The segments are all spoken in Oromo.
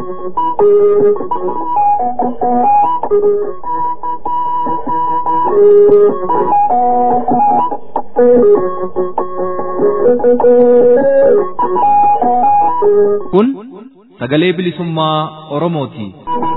Kun sagalee bilisummaa Oromooti.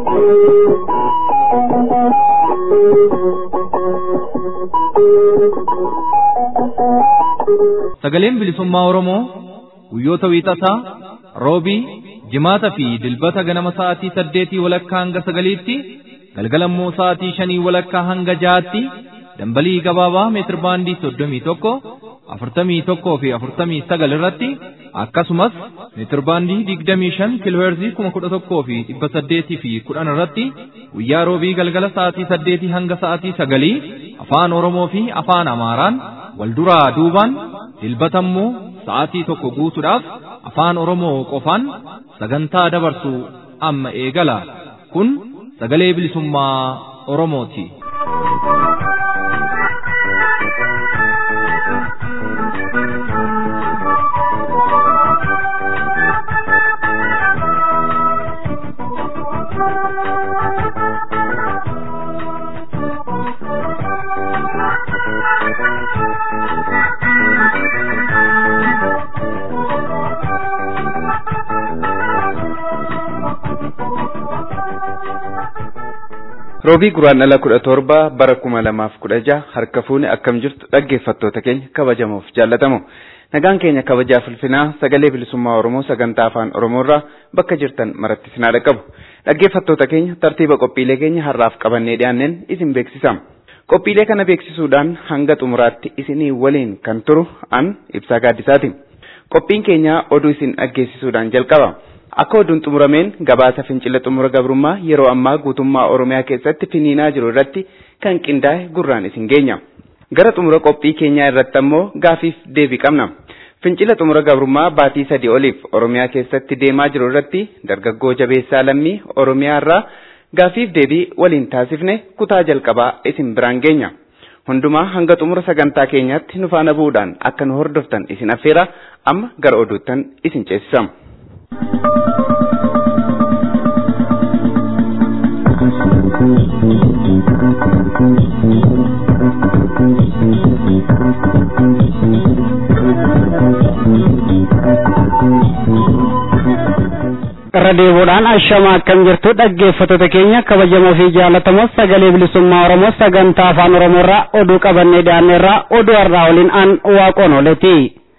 Sagaleen bilisummaa Oromoo guyyoota wiixataa, roobii, jimaata fi dilbata ganama sa'aatii saddeetii walakkaa hanga sagaliitti, galgalammoo sa'aatii shanii walakkaa hanga jaatti, dambalii gabaabaa meetir baandii soddomii tokko, afurtamii tokkoo fi afurtamii sagal irratti akkasumas meetir baandii digdamii shan kiilooherzii kuma kudha tokkoo fi dhibba saddeetii fi kudhan irratti guyyaa roobii galgala sa'aatii saddeetii hanga sa'aatii sagalii afaan Oromoo fi afaan Amaaraan wal duraa duubaan dilbatammoo sa'aatii tokko guutuudhaaf afaan Oromoo qofaan sagantaa dabarsu amma eegala kun sagalee bilisummaa Oromooti. Roobii guraandhala kudha torba bara kuma lamaaf kudha jaha harka fuune akkam jirtu dhaggeeffattoota keenya kabajamoof jaallatamu. Nagaan keenya kabajaa ulfinaa sagalee bilisummaa Oromoo sagantaa afaan Oromoorraa bakka jirtan maratti sinaa dhaqqabu. Dhaggeeffattoota keenya tartiiba qophiilee keenya har'aaf qabannee dhiyaanneen isin beeksisa. Qophiilee kana beeksisuudhaan hanga xumuraatti isinii waliin kan turu an ibsaa gaaddisaati. Qophiin keenya oduu isin dhaggeessisuudhaan jalqaba. Akka oduun xumurameen gabaasa fincila xumura gabrummaa yeroo ammaa guutummaa Oromiyaa keessatti finiinaa jiru irratti kan qindaa'e gurraan isin geenya. Gara xumura qophii keenyaa irratti ammoo gaafiif deebii qabna. Fincila xumura gabrummaa baatii sadii oliif Oromiyaa keessatti deemaa jiru irratti dargaggoo jabeessaa lammii Oromiyaa irraa gaafiif deebii waliin taasifne kutaa jalqabaa isin biraan geenya. Hundumaa hanga xumura sagantaa keenyaatti nu faana bu'uudhaan akka nu hordoftan isin affeera amma gara oduuttan isin ceesisama. irra deebuudhaan ashama akkam jirtu dhaggeeffattoota keenya kabajamoo fi jaallatamoo sagalee bilisummaa oromoo sagantaa afaan oromoorraa oduu qabannee dhiyaanneerraa oduu har'aa waliin aan waaqoon ooleeti.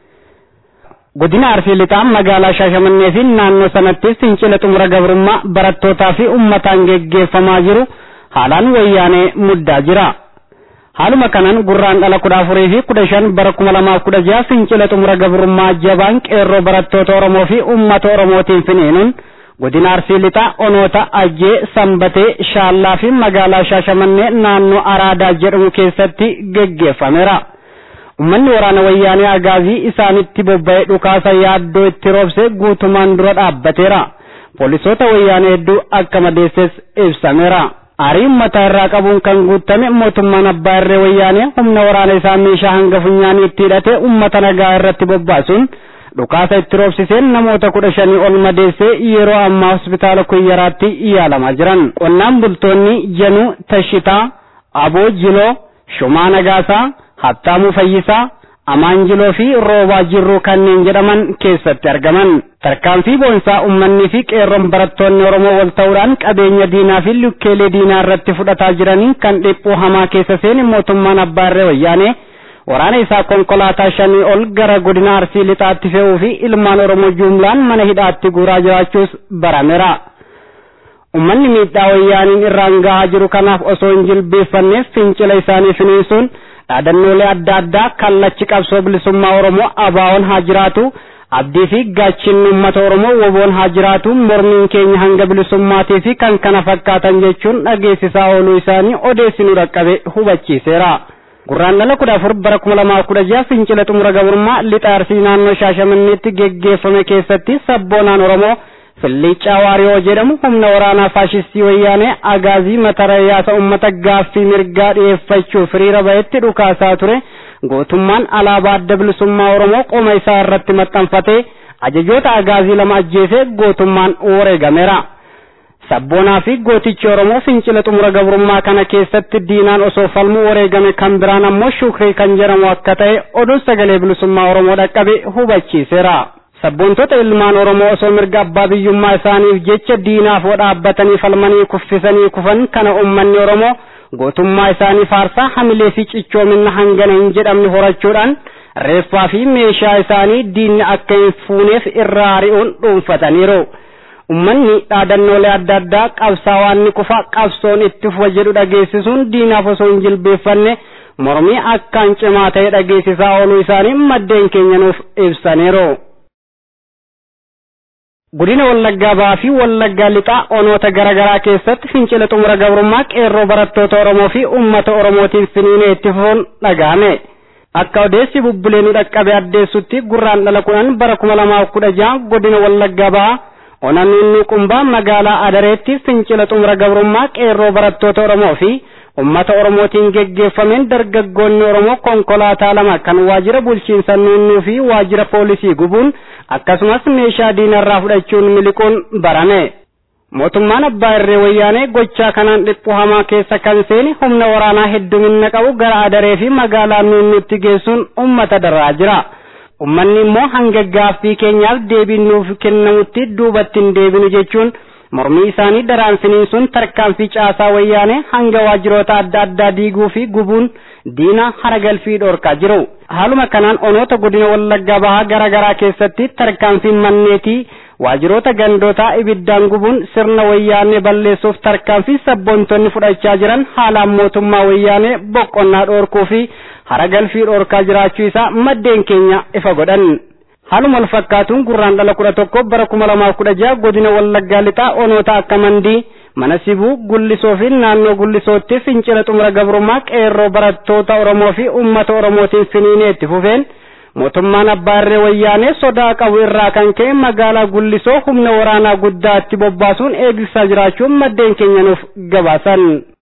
godina arsii lixaa magaalaa shaashamannee fi naannoo sanatti fincila xumura gabrummaa barattootaa fi ummataan geggeeffamaa jiru haalaan wayyaanee muddaa jira. haaluma kanaan gurraandhala kudha afurii fi kudha shan bara kuma lamaaf kudha jaha fincila xumura gabrummaa jabaan qeerroo barattoota oromoo fi ummata oromootiin finiinuun godina arsii lixaa onoota ajjee sanbatee shaallaa fi magaalaa shaashamannee naannoo araadaa jedhamu keessatti geggeeffameera. ummanni waraana wayyaanee agaazii isaanitti bobba'ee dhukaasa yaaddoo itti roobse guutumaan dura dhaabbateera. poolisoota wayyaanee hedduu akka madeesses ibsameera. aarii ummataa irraa qabuun kan guutame mootummaan abbaa irree wayyaanee humna waraana isaa meeshaa hanga funyaanii itti hidhate ummata nagaa irratti bobbaasuun dhukaasa itti roobsiseen namoota kudha shanii ol madeessee yeroo ammaa hospitaala kuyyaraatti yaalamaa jiran qonnaan bultoonni januu tashitaa aboo jiloo shumaa nagaasaa hattaamuu fayyisaa amaanjiloo fi roobaa jirruu kanneen jedhaman keessatti argaman tarkaanfii boonsaa ummannii fi qeerroon barattoonni oromoo wal ta'uudhaan qabeenya diinaa fi lukkeelee diinaa irratti fudhataa jiranii kan dhiphuu hamaa keessa seeni mootummaan abbaa irree wayyaanee waraana isaa konkolaataa shanii ol gara godina arsii lixaatti fe'uu fi ilmaan oromoo jumlaan mana hidhaatti guuraa jiraachuus barameera. ummanni miidhaa wayyaaniin irraan gahaa jiru kanaaf osoo hin jilbeeffanneef fincila isaanii finiisuun dhaadannoolee adda addaa kallachi qabsoo bilisummaa oromoo abaawoon haa jiraatu abdii fi gaachinni uummata oromoo woboon haa jiraatu mormiin keenya hanga bilisummaatii fi kan kana fakkaatan jechuun dhageessisaa ooluu isaanii odeessinuu dhaqqabe hubachiiseera. gurraandhala kudha afur bara kuma lamaa kudha jaha fincila xumura gabrummaa lixa arsii naannoo shaashamanneetti geggeeffame keessatti sabboonaan oromoo filliicaa waariyoo jedhamu humna waraanaa faashistii wayyaanee agaazii matarayyaasa ummata gaaffii mirgaa dhiyeeffachuuf hiriira ba'etti dhukaasaa ture gootummaan alaabaa adda bilisummaa oromoo qoma isaa irratti maxxanfatee ajajoota agaazii lama ajjeesee gootummaan wareegameera sabboonaa fi gootichi oromoo fincila xumura gabrummaa kana keessatti diinaan osoo falmuu wareegame kan biraan ammoo shukrii kan jedhamu akka ta'e oduun sagalee bilisummaa oromoo dhaqqabe hubachiiseera. sabboontota ilmaan oromoo osoo mirga abbaa biyyummaa isaaniif jecha diinaaf dhaabbatanii falmanii kuffisanii kufan kana ummanni oromoo gootummaa isaanii faarsaa hamilee fi cichoomina hangana hin jedhamne horachuudhaan reeffaa fi meeshaa isaanii diinni akka hin fuuneef irraa ari'uun dhuunfataniiru. Ummanni dhaadannoolee adda addaa qabsaawaan ni kufa qabsoon itti fufa jedhu dhageessisuun diinaaf osoo hin jilbeeffanne mormii akkaan cimaa ta'e dhageessisaa ooluu isaanii maddeen keenya nuuf ibsaniiru. Godina Wallaggaa Ba'aa fi Wallaggaa Lixaa onoota garaa garaa keessatti fincila xumura gabrummaa qeerroo barattoota Oromoo fi uummata Oromootiin finiinee itti fufuun dhaga'ame. Akka odeessi bubbulee nu dhaqqabe addeessutti gurraan dhala kudhan bara kuma lamaaf kudha jaha godina Wallaggaa Ba'aa onannuun qumbaa magaalaa Adareetti fincila xumura gabrummaa qeerroo barattoota Oromoo fi ummata Oromootiin geggeeffameen dargaggoonni Oromoo konkolaataa lama kan waajjira bulchiinsa nuunnuu fi waajjira poolisii gubuun akkasumas meeshaa diinarraa fudhachuun miliquun barame. Mootummaan abbaa irree wayyaanee gochaa kanaan dhiphuu hamaa keessa kan seeni humna waraanaa heddumina qabu gara adaree fi magaalaa nuunnuutti geessuun ummata darraa jira. Ummanni immoo hanga gaaffii keenyaaf deebiin nuuf kennamutti duubatti hin deebinu jechuun mormii isaanii daraan finiinsuun tarkaanfii caasaa wayyaanee hanga waajjiroota adda addaa diiguu fi gubuun diina haragalfii dhorkaa jiru. Haaluma kanaan onoota godina wallaggaa bahaa garaa garaa keessatti tarkaanfiin manneetii waajjiroota gandootaa ibiddaan gubuun sirna wayyaanee balleessuuf tarkaanfii sabboontonni fudhachaa jiran haalaan mootummaa wayyaanee boqonnaa dhoorkuu fi haragalfii dhorkaa jiraachuu isaa maddeen keenya ifa godhan. Haaluma wal fakkaatuun gurraan dhala kudha tokko bara kuma lamaaf kudha jaha godina wallaggaa lixaa onoota akka mandii mana sibuu gullisoo fi naannoo gullisootti fincila xumura gabrummaa qeerroo barattoota oromoo fi ummata oromootiin finiinee itti fufeen mootummaan abbaa irree wayyaanee sodaa qabu irraa kan ka'e magaalaa gullisoo humna waraanaa guddaa itti bobbaasuun eegsisaa jiraachuun maddeen keenya nuuf gabaasan.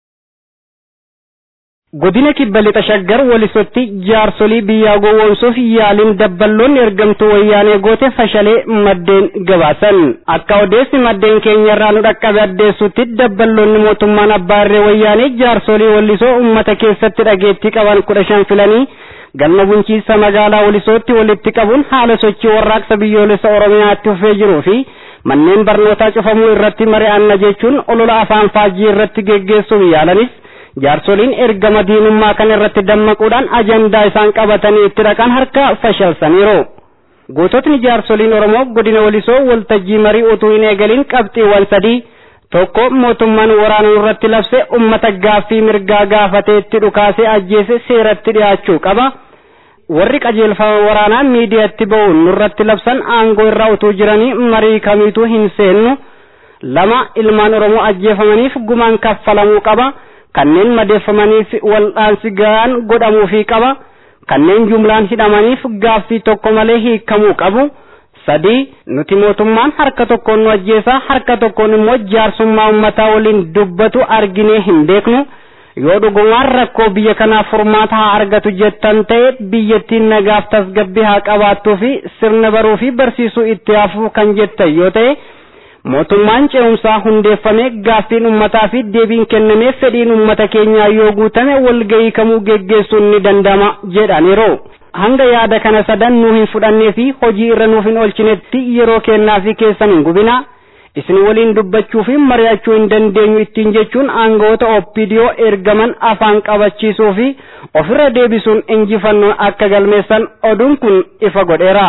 Godina kibba lixa shaggar walisotti jaarsolii biyyaa gowwoomsuuf yaaliin dabballoonni ergamtuu wayyaanee goote fashalee maddeen gabaasan. Akka odeessi maddeen keenya irraa nu dhaqqabe addeessutti dabballoonni mootummaan abbaa irree wayyaanee jaarsolii wallisoo uummata keessatti dhageettii qaban kudha shan filanii galma bulchiinsa magaalaa walisootti walitti qabuun haala sochii warraaqsa biyyoolessa oromiyaatti fufee jiruu fi manneen barnootaa cufamuu irratti mari'anna jechuun olola afaan faajjii irratti geggeessuuf yaalanis jaarsoliin ergama diinummaa kan irratti dammaquudhaan ajandaa isaan qabatanii itti dhaqan harka fashalsaniiru. Goototni jaarsoliin Oromoo godina walisoo waltajjii marii utuu hin eegaliin qabxiiwwan sadii tokko mootummaan waraana irratti labse ummata gaaffii mirgaa gaafatee itti dhukaasee ajjeese seeratti dhiyaachuu qaba. Warri qajeelfama waraanaa miidiyaatti ba'uun nurratti labsan aangoo irraa utuu jiranii marii kamiituu hin seennu. Lama ilmaan Oromoo ajjeefamaniif gumaan kaffalamuu qaba. kanneen madeeffamaniif wal'aansi gahaan godhamuufii qaba kanneen jumlaan hidhamaniif gaaffii tokko malee hiikamuu qabu sadii nuti mootummaan harka tokkoon nu ajjeesaa harka tokkoon immoo jaarsummaa ummataa waliin dubbatu arginee hin beeknu yoo dhugumaan rakkoo biyya kanaaf furmaata haa argatu jettan ta'e biyyattiin nagaaf tasgabbii haa qabaattuu fi sirna baruu fi barsiisuu itti hafuu kan jettan yoo ta'e mootummaan ce'umsaa hundeeffame gaaffiin ummataa fi deebiin kennamee fedhiin ummata keenyaa yoo guutame walgahii kamuu geggeessuun ni danda'ama jedhaniiru. Hanga yaada kana sadan nuu hin fudhannee fi hojii irra nuuf hin oolchinetti yeroo kennaa fi keessan hin gubina. Isin waliin dubbachuu fi mari'achuu hin dandeenyu ittiin jechuun aangawoota OPDO ergaman afaan qabachiisuu fi ofirra deebisuun injifannoon akka galmeessan oduun kun ifa godheera.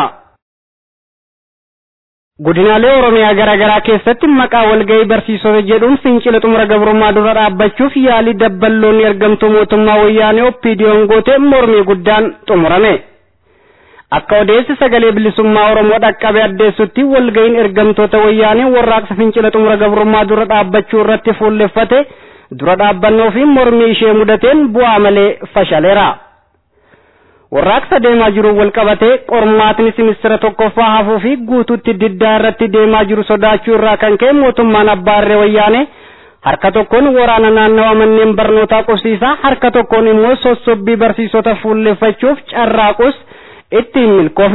Godinaalee Oromiyaa garaa garaa keessatti maqaa walgahii barsiisota jedhuun fincila xumura gabrummaa dura dhaabbachuuf yaalii dabballoonni ergamtuu mootummaa wayyaanee OPDO'n goote mormii guddaan xumurame. Akka odeessi sagalee bilisummaa Oromoo dhaqqabe addeessutti walgahiin ergamtoota wayyaanee warraaqsa fincila xumura gabrummaa dura dhaabbachuu irratti fuulleffate dura dhaabbannoo fi mormii ishee mudateen bu'aa malee fashaleera. warraaqsa deemaa jiru wal qabatee qormaatni simistira tokkoffaa hafuu fi guutuutti diddaa irratti deemaa jiru sodaachuu irraa kan ka'e mootummaan abbaa irree wayyaane harka tokkoon waraana naannawa manneen barnootaa qubsiisaa harka tokkoon immoo sossobbii barsiisota fuulleffachuuf carraaqus itti hin milkoofne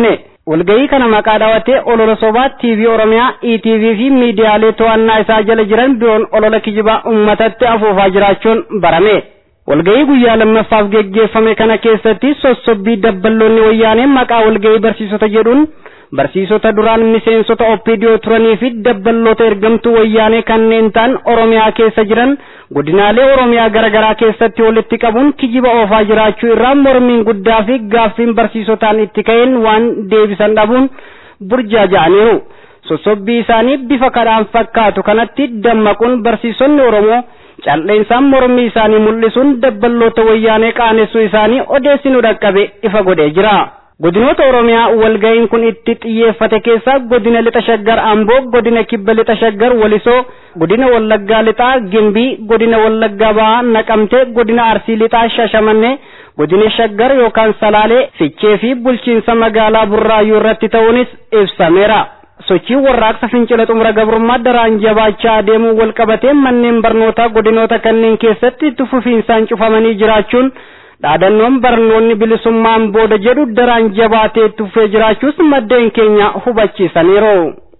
walgahii kana maqaa dhaawatee olola sobaa TV Oromiyaa, ETV fi miidiyaalee to'annaa isaa jala jiran biroon olola kijibaa uummatatti afuufaa jiraachuun barame. Walgahii guyyaa lammaffaaf geggeeffame kana keessatti sossobbii dabballoonni wayyaanee maqaa walgahii barsiisota jedhuun barsiisota duraan miseensota OPDO turanii fi dabballoota ergamtuu wayyaanee kanneen ta'an Oromiyaa keessa jiran godinaalee Oromiyaa garaagaraa keessatti walitti qabuun kijiba oofaa jiraachuu irraa mormiin guddaa fi gaaffiin barsiisotaan itti ka'een waan deebisan dhabuun burjaaja'aniiru. Sossobbii isaanii bifa kadhaan fakkaatu kanatti dammaquun barsiisonni Oromoo calleensaan mormii isaanii mul'isuun dabballoota wayyaanee qaanessuu isaanii odeessinu dhaqqabe ifa godhee jira. Godinoota Oromiyaa walga'iin kun itti xiyyeeffate keessaa godina lixa shaggar Amboo, godina kibba lixa shaggar Walisoo, godina Wallaggaa lixaa Gimbii, godina Wallaggaa Bahaa Naqamtee, godina Arsii lixaa Shashamannee, godina shaggar yookaan Salaalee, Fichee fi bulchiinsa magaalaa Burraayyuu irratti ta'uunis ibsameera. Sochiin warraaqsa fincila xumura gabrummaa daraan jabaachaa adeemuu wal qabatee manneen barnootaa godinoota kanneen keessatti itti fufiinsaan cufamanii jiraachuun dhaadannoon barnoonni bilisummaan booda jedhu daraan jabaatee itti fufee jiraachuus maddeen keenya hubachiisaniiru.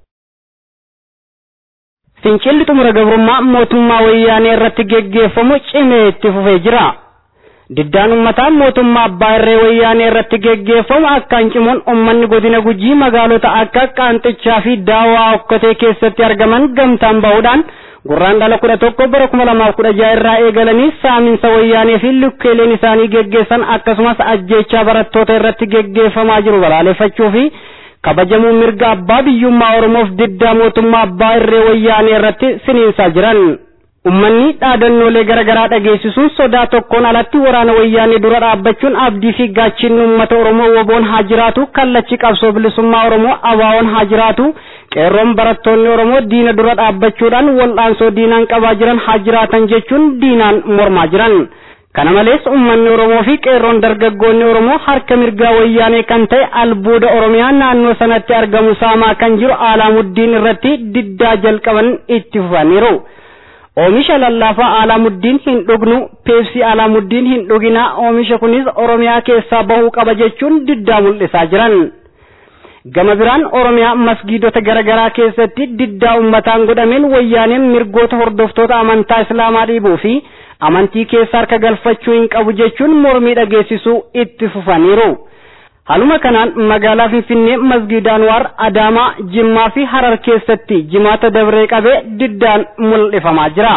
Fincilli xumura gabrummaa mootummaa wayyaanee irratti geggeeffamu cimee itti fufee jira. Diddaan ummataa mootummaa abbaa irree wayyaanee irratti geggeeffamu akkaan cimuun ummanni godina gujii magaalota akka qaanxichaa fi daawaa okkotee keessatti argaman gamtaan bahuudhaan gurraan dhala kudha tokko bara kuma lamaaf kudha jaha irraa eegalanii saaminsa wayyaanee fi lukkeeleen isaanii geggeessan akkasumas ajjeechaa barattoota irratti geggeeffamaa jiru balaaleffachuu fi kabajamuu mirga abbaa biyyummaa oromoof diddaa mootummaa abbaa irree wayyaanee irratti siniinsaa jiran. Ummanni dhaadannoolee garaagaraa dhageessisuun sodaa tokkoon alatti waraana wayyaanee dura dhaabbachuun abdii fi gaachinni uummata Oromoo woboon haa jiraatu kallachi qabsoo bilisummaa Oromoo abaawoon haa jiraatu qeerroon barattoonni Oromoo diina dura dhaabbachuudhaan wal'aansoo diinaan qabaa jiran haa jiraatan jechuun diinaan mormaa jiran. Kana malees uummanni Oromoo fi qeerroon dargaggoonni Oromoo harka mirgaa wayyaanee kan ta'e albuuda Oromiyaa naannoo sanatti argamu saamaa kan jiru Alaamuddin irratti diddaa jalqaban itti fufaniiru. Oomisha lallaafaa Alaamuddin hin dhugnu, peepsii Alaamuddin hin dhuginaa, oomisha kunis Oromiyaa keessaa bahuu qaba jechuun diddaa mul'isaa jiran. Gama biraan Oromiyaa masgiidota garaagaraa keessatti diddaa uummataan godhameen wayyaaneen mirgoota hordoftoota amantaa Islaamaa dhiibuu fi amantii keessa harka galfachuu hin qabu jechuun mormii dhageessisuu itti fufaniiru. Haluma kanaan magaalaa Finfinnee masgiida Anwaar Adaamaa Jimmaa fi Harar keessatti jimaata dabree qabee diddaan mul'ifamaa jira.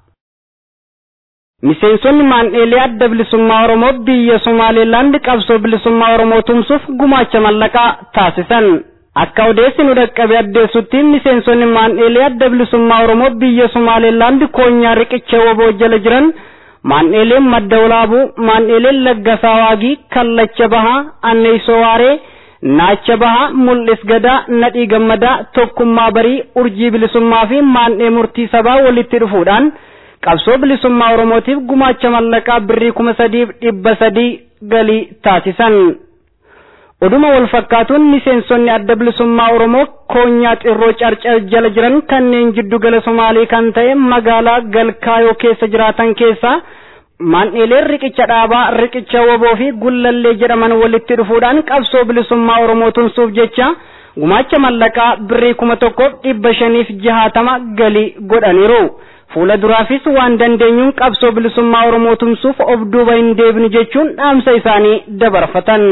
Miseensonni maandheelee adda bilisummaa Oromoo biyya Somaaleelaand qabsoo bilisummaa Oromoo tumsuuf gumaacha mallaqaa taasisan. Akka odeessi nu dhaqqabe addeessutti miseensonni maandheelee adda bilisummaa Oromoo biyya Somaaleelaand koonyaa riqicha woboo jala jiran maandheeleen madda walaabuu maandheeleen laggasaa waagii kallacha bahaa anneeysoo waaree naacha bahaa mul'is gadaa nadhii gammadaa tokkummaa barii urjii bilisummaa fi maandhee murtii sabaa walitti dhufuudhaan qabsoo bilisummaa oromootiif gumaacha mallaqaa birrii kuma sadiif dhibba sadii galii taasisan. Oduma wal fakkaatuun miseensonni adda bilisummaa Oromoo koonyaa xirroo carcar jala jiran kanneen jiddu gala Somaalii kan ta'e magaalaa Galkaayoo keessa jiraatan keessaa maandheeleen riqicha dhaabaa riqicha woboo fi gullallee jedhaman walitti dhufuudhaan qabsoo bilisummaa Oromoo tumsuuf jecha gumaacha mallaqaa birrii kuma tokkoof dhibba shaniif jahaatama galii godhaniiru. Fuula duraafis waan dandeenyuun qabsoo bilisummaa Oromoo tumsuuf of duuba hin deebinu jechuun dhaamsa isaanii dabarfatan.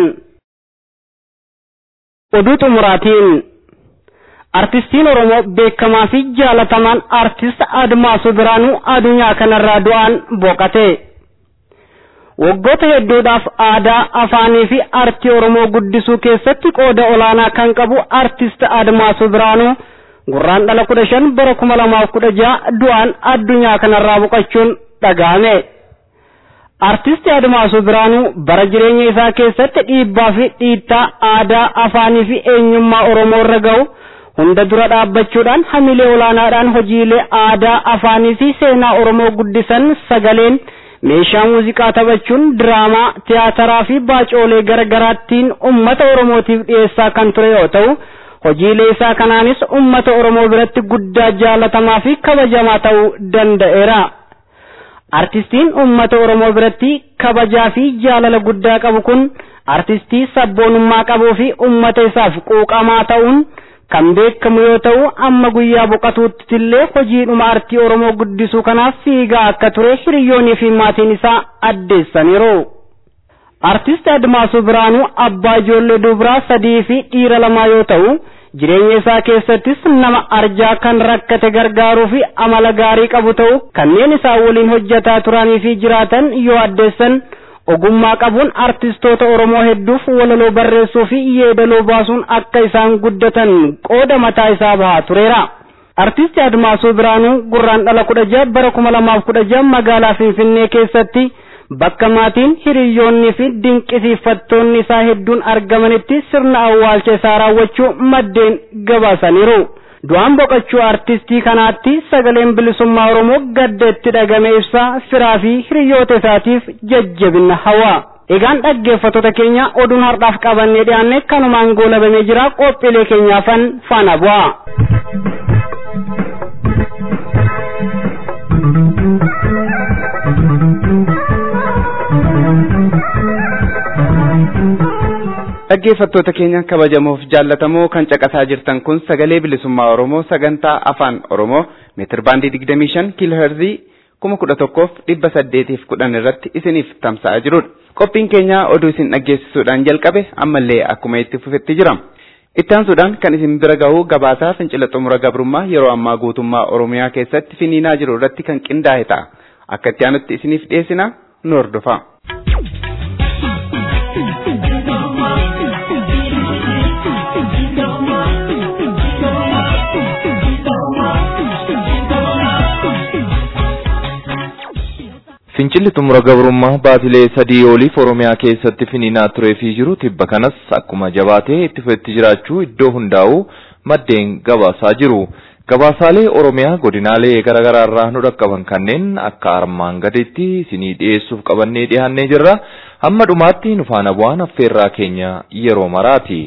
Oduu xumuraatiin Artistiin Oromoo beekamaa fi jaalatamaan artist Admaasuu Biraanuu addunyaa kanarraa du'aan boqate. Waggoota hedduudhaaf aadaa, afaanii fi artii Oromoo guddisuu keessatti qooda olaanaa kan qabu artist Admaasuu Biraanuu gurraan dhala kudha shan bara kuma lamaaf kudha jaha du'aan addunyaa kanarraa boqachuun dhaga'ame. Artisti Admaasuu Biraanuu bara jireenya isaa keessatti dhiibbaa fi dhiittaa aadaa, afaanii fi eenyummaa Oromoo irra ga'u hunda dura dhaabbachuudhaan hamilee olaanaadhaan hojiilee aadaa, afaanii fi seenaa Oromoo guddisan sagaleen meeshaa muuziqaa taphachuun diraamaa, tiyaataraa fi baacoolee garagaraattiin ummata Oromootiif dhiyeessaa kan ture yoo ta'u, hojiilee isaa kanaanis ummata Oromoo biratti guddaa jaalatamaa fi kabajamaa ta'uu danda'eera. Artistiin ummata Oromoo biratti kabajaa fi jaalala guddaa qabu kun artistii sabboonummaa qabuu fi ummata isaaf quuqamaa ta'uun kan beekamu yoo ta'u amma guyyaa boqatuutti illee hojiidhuma artii oromoo guddisuu kanaaf fiigaa akka ture hiriyoonnii fi maatiin isaa addeessaniiru. Artist Admaasuu Biraanuu abbaa ijoollee dubaraa sadii fi dhiira lamaa yoo ta'u jireenya isaa keessattis nama arjaa kan rakkate gargaaruu fi amala gaarii qabu ta'u kanneen isaa waliin hojjetaa turanii fi jiraatan yoo addeessan ogummaa qabuun artistoota Oromoo hedduuf walaloo barreessuu fi yeedaloo baasuun akka isaan guddatan qooda mataa isaa bahaa tureera. Artisti Admaasuu Biraanuu gurraandhala kudha jaha bara kuma lamaaf kudha jaha magaalaa Finfinnee keessatti bakka maatiin hiriyoonnii fi dinqisiifattoonni isaa hedduun argamanitti sirna awwaalcha isaa raawwachuu maddeen gabaasaniiru. Du'aan boqachuu artistii kanaatti sagaleen bilisummaa Oromoo gadda itti dhagame ibsaa firaa fi hiriyoota isaatiif jajjabina hawaa. Egaan dhaggeeffattoota keenya oduun har'aaf qabannee dhiyaanne kanumaan goolabamee jira qophiilee keenyaafan faana bu'a. Dhaggeeffattoota keenya kabajamoof jaallatamoo kan caqasaa jirtan kun sagalee bilisummaa Oromoo sagantaa afaan Oromoo meetir baandii 25 kiiloo heerzii kuma kudha tokkoof dhibba saddeetiif kudhan irratti isiniif tamsa'aa jirudha. Qophiin keenya oduu isin dhaggeessisuudhaan jalqabe ammallee akkuma itti fufetti jira. Ittaansuudhaan kan isin bira gahu gabaasaa fincila xumura gabrummaa yeroo ammaa guutummaa Oromiyaa keessatti finiinaa jiru irratti kan qindaa'e ta'a. Akka itti aanutti isiniif dhiyeessina nu hordofaa. Fincilli xumura gabrummaa baatilee sadii oliif Oromiyaa keessatti finiinaa tureefii jiru tibba kanas akkuma jabaatee itti fufetti jiraachuu iddoo hundaa'uu maddeen gabaasaa jiru. Gabaasaalee Oromiyaa godinaalee garaagaraa irraa nu dhaqqaban kanneen akka armaan gaditti isinii dhiyeessuuf qabannee dhiyaannee jirra. Hamma dhumaatti nu faana bu'aan affeerraa keenya yeroo maraati.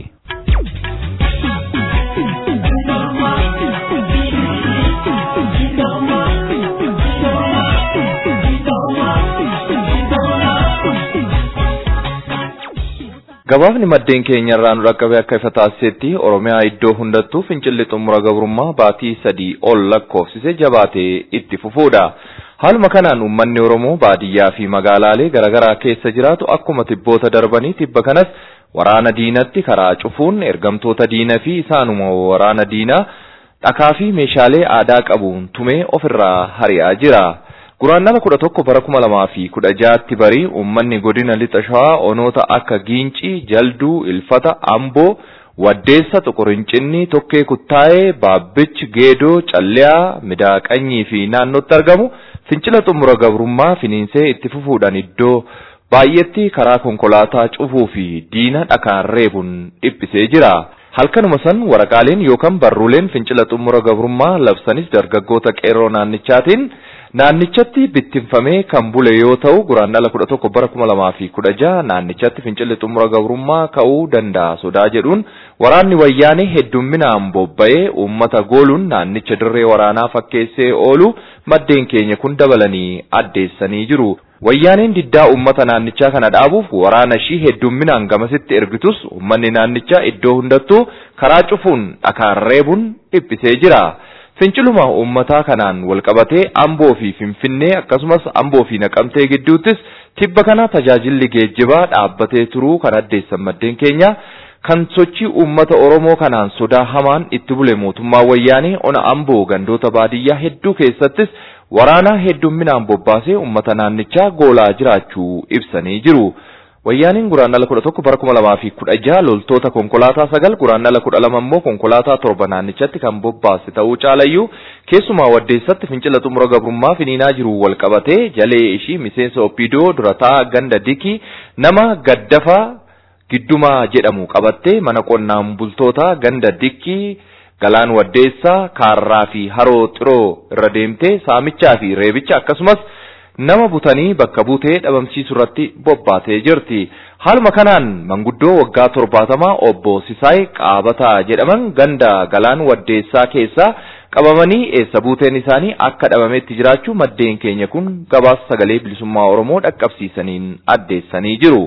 Gabaafni maddeen keenya irraa nu dhaqqabe akka ifa taasisetti Oromiyaa iddoo hundattuu fincilli xumura gabrummaa baatii sadii ol lakkoofsise jabaatee itti fufuudha. Haaluma kanaan uummanni Oromoo baadiyyaa fi magaalaalee garaagaraa keessa jiraatu akkuma tibboota darbanii tibba kanas waraana diinatti karaa cufuun ergamtoota diina fi isaanuma waraana diinaa dhakaa fi meeshaalee aadaa qabuun tumee ofirraa hari'aa jira. Guraandhala kudha tokko bara kuma lamaa fi kudha jaatti barii uummanni godina lixa shawaa onoota akka Giincii, Jalduu, Ilfata, Amboo, Waddeessa, Xuqurincinni, Tokkee Kuttaayee, Baabbichi, Geedoo, Calliyaa, Midaaqanyii fi naannootti argamu fincila xumura gabrummaa finiinsee itti fufuudhaan iddoo baay'eetti karaa konkolaataa cufuu fi diina dhakaan reebuun dhiphisee jira. Halkanuma san waraqaaleen yookaan barruuleen fincila xumura gabrummaa labsanis dargaggoota qeerroo naannichaatiin naannichatti bittinfamee kan bule yoo ta'u guraandhala kudha tokko bara kuma lamaa fi kudha jaha naannichatti fincilli xumura gabrummaa ka'uu danda'a sodaa jedhuun waraanni wayyaanee heddumminaan bobba'ee uummata gooluun naannicha dirree waraanaa fakkeessee oolu maddeen keenya kun dabalanii addeessanii jiru. Wayyaaneen diddaa uummata naannichaa kana dhaabuuf waraana ishii heddumminaan gamasitti ergitus uummanni naannichaa iddoo hundattuu karaa cufuun dhakaan reebuun dhiphisee jira. Finciluma uummataa kanaan walqabatee Amboo fi Finfinnee akkasumas Amboo fi Naqamtee gidduuttis tibba kana tajaajilli geejjibaa dhaabbatee turuu kan addeessan maddeen keenya kan sochii uummata Oromoo kanaan sodaa hamaan itti bule mootummaa wayyaanee ona Amboo gandoota baadiyyaa hedduu keessattis waraana heddumminaan bobbaasee uummata naannichaa goolaa jiraachuu ibsanii jiru. Wayyaaniin guraandhala kudha tokko bara kuma lamaa fi kudha jaha loltoota konkolaataa sagal guraandhala kudha lama immoo konkolaataa torba naannichatti kan bobbaase ta'uu caalayyuu keessumaa waddeessatti fincila xumura gabrummaa finiinaa jiru wal qabatee jalee ishii miseensa oppidoo durataa ganda dikii nama gaddafaa giddumaa jedhamu qabattee mana qonnaan bultootaa ganda dikii galaan waddeessaa kaarraa fi haroo xiroo irra deemtee saamichaa fi reebicha akkasumas nama butanii bakka buutee dhabamsiisuu irratti bobbaatee jirti. Haaluma kanaan manguddoo waggaa torbaatamaa obbo Sisaay Qaabataa jedhaman ganda galaan waddeessaa keessaa qabamanii eessa buuteen isaanii akka dhabametti jiraachuu maddeen keenya kun gabaasa sagalee bilisummaa Oromoo dhaqqabsiisaniin addeessanii jiru.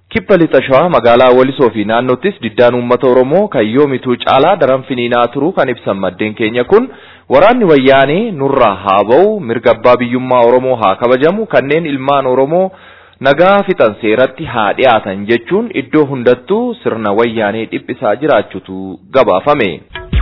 Kibba lixa shawaa magaalaa Walisoo fi naannoottis diddaan uummata Oromoo kan yoomituu caalaa daran finiinaa turuu kan ibsan maddeen keenya kun waraanni wayyaanee nurraa haa ba'u mirga abbaa biyyummaa Oromoo haa kabajamu kanneen ilmaan Oromoo nagaa fixan seeratti haa dhiyaatan jechuun iddoo hundattuu sirna wayyaanee dhiphisaa jiraachutu gabaafame.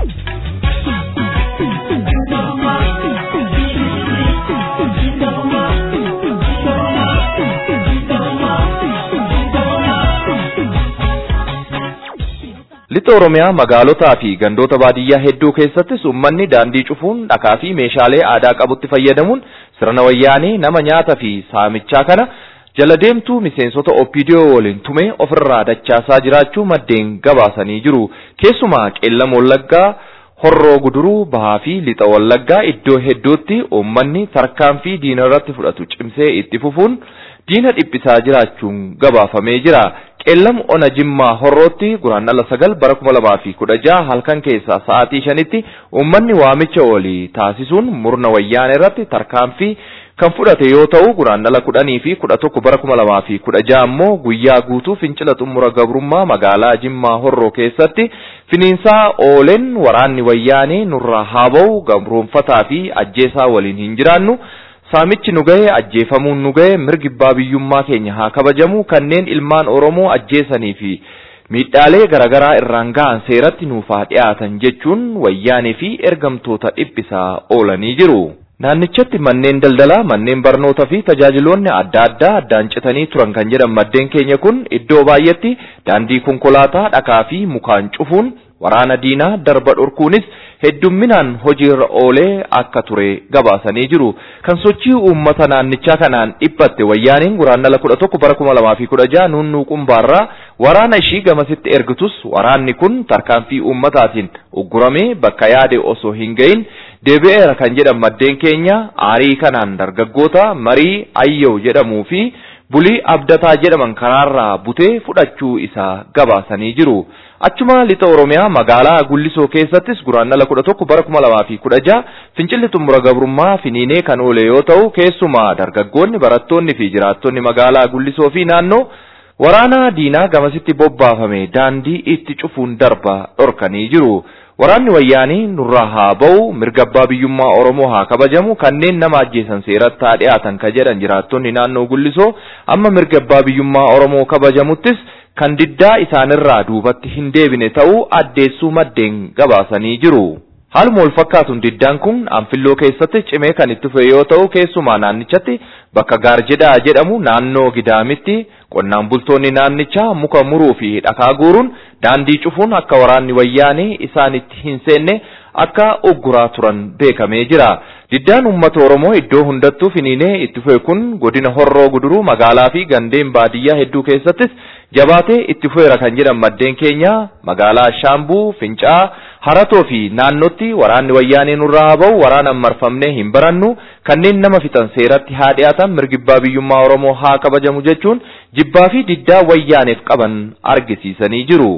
Lixa Oromiyaa magaalotaa fi gandoota baadiyyaa hedduu keessattis uummanni daandii cufuun dhakaa fi meeshaalee aadaa qabutti fayyadamuun sirna wayyaanee nama nyaata fi saamichaa kana jala deemtuu miseensota OPDO waliin tumee ofirraa dachaasaa jiraachuu maddeen gabaasanii jiru. Keessumaa qeellam wallaggaa horroo guduruu bahaa fi lixa wallaggaa iddoo hedduutti uummanni tarkaanfii diina irratti fudhatu cimsee itti fufuun diina dhiphisaa jiraachuun gabaafamee jira. qeellam ona jimmaa horrootti guraandhala sagal bara kuma lamaa fi kudha jaha halkan keessaa sa'aatii shanitti uummanni waamicha olii taasisuun murna wayyaanee irratti tarkaanfii kan fudhate yoo ta'u guraandhala kudhanii fi kudha tokko bara kuma lamaa fi kudha jaha ammoo guyyaa guutuu fincila xumura gabrummaa magaalaa jimmaa horroo keessatti finiinsaa ooleen waraanni wayyaanee nurraa haa ba'u gabroonfataa fi ajjeesaa waliin hin jiraannu Saamichi nu gahe ajjeefamuun nu gahe mirgi abbaa biyyummaa keenya haa kabajamu kanneen ilmaan Oromoo ajjeesanii fi miidhaalee garaagaraa irraan gahan seeratti nuuf haa dhiyaatan jechuun wayyaanee fi ergamtoota dhiphisaa oolanii jiru. Naannichatti manneen daldalaa, manneen barnootaa fi tajaajiloonni adda addaa addaan citanii turan kan jedhan maddeen keenya kun iddoo baay'eetti daandii konkolaataa dhakaa fi mukaan cufuun waraana diinaa darba dhorkuunis heddumminaan hojiirra oolee akka ture gabaasanii jiru. Kan sochii uummata naannichaa kanaan dhiphatte wayyaaniin guraandhala kudha tokko bara kuma lamaa fi kudha jaha nunnuu qumbaarraa waraana ishii gamasitti ergitus waraanni kun tarkaanfii uummataatiin ugguramee bakka yaade osoo hin gahin deebi'eera kan jedhan maddeen keenya aarii kanaan dargaggoota marii ayyaw jedhamuu fi bulii abdataa jedhaman karaarraa butee fudhachuu isaa gabaasanii jiru. Achuma lixa Oromiyaa magaalaa Gullisoo keessattis guraandhala kudha tokko bara kuma lamaa fi kudha jaha fincilli xumura gabrummaa finiinee kan oole yoo ta'u keessumaa dargaggoonni barattoonni fi jiraattonni magaalaa Gullisoo fi naannoo waraana diinaa gamasitti bobbaafame daandii itti cufuun darba dhorkanii jiru. Waraanni wayyaanii nurraa haa ba'u mirga abbaa biyyummaa Oromoo haa kabajamu kanneen nama ajjeesan seeratti haa dhiyaatan ka jedhan jiraattonni naannoo Gullisoo amma mirga abbaa biyyummaa Oromoo kabajamuttis kan diddaa isaanirraa duubatti hin deebine ta'uu addeessuu maddeen gabaasanii jiru. Haaluma wal fakkaatuun diddaan kun anfilloo keessatti cimee kan itti fufe yoo ta'u keessumaa naannichatti bakka gaarjedhaa jedhamu naannoo gidaamitti qonnaan bultoonni naannichaa muka muruu fi dhakaa guuruun daandii cufuun akka waraanni wayyaanee isaanitti hin seenne akka ugguraa turan beekamee jira. Diddaan uummata Oromoo iddoo hundattuu finiinee itti fufe kun godina horroo guduruu magaalaa fi gandeen baadiyyaa hedduu keessattis jabaatee itti fufeera kan jedhan maddeen keenya magaalaa Shaambuu, Fincaa, Haratoo fi naannotti waraanni wayyaanee nurraa haa ba'u waraanaan marfamnee hin barannu kanneen nama fixan seeratti haa dhiyaatan mirgi abbaa biyyummaa Oromoo haa kabajamu jechuun jibbaa fi diddaa wayyaaneef qaban argisiisanii jiru.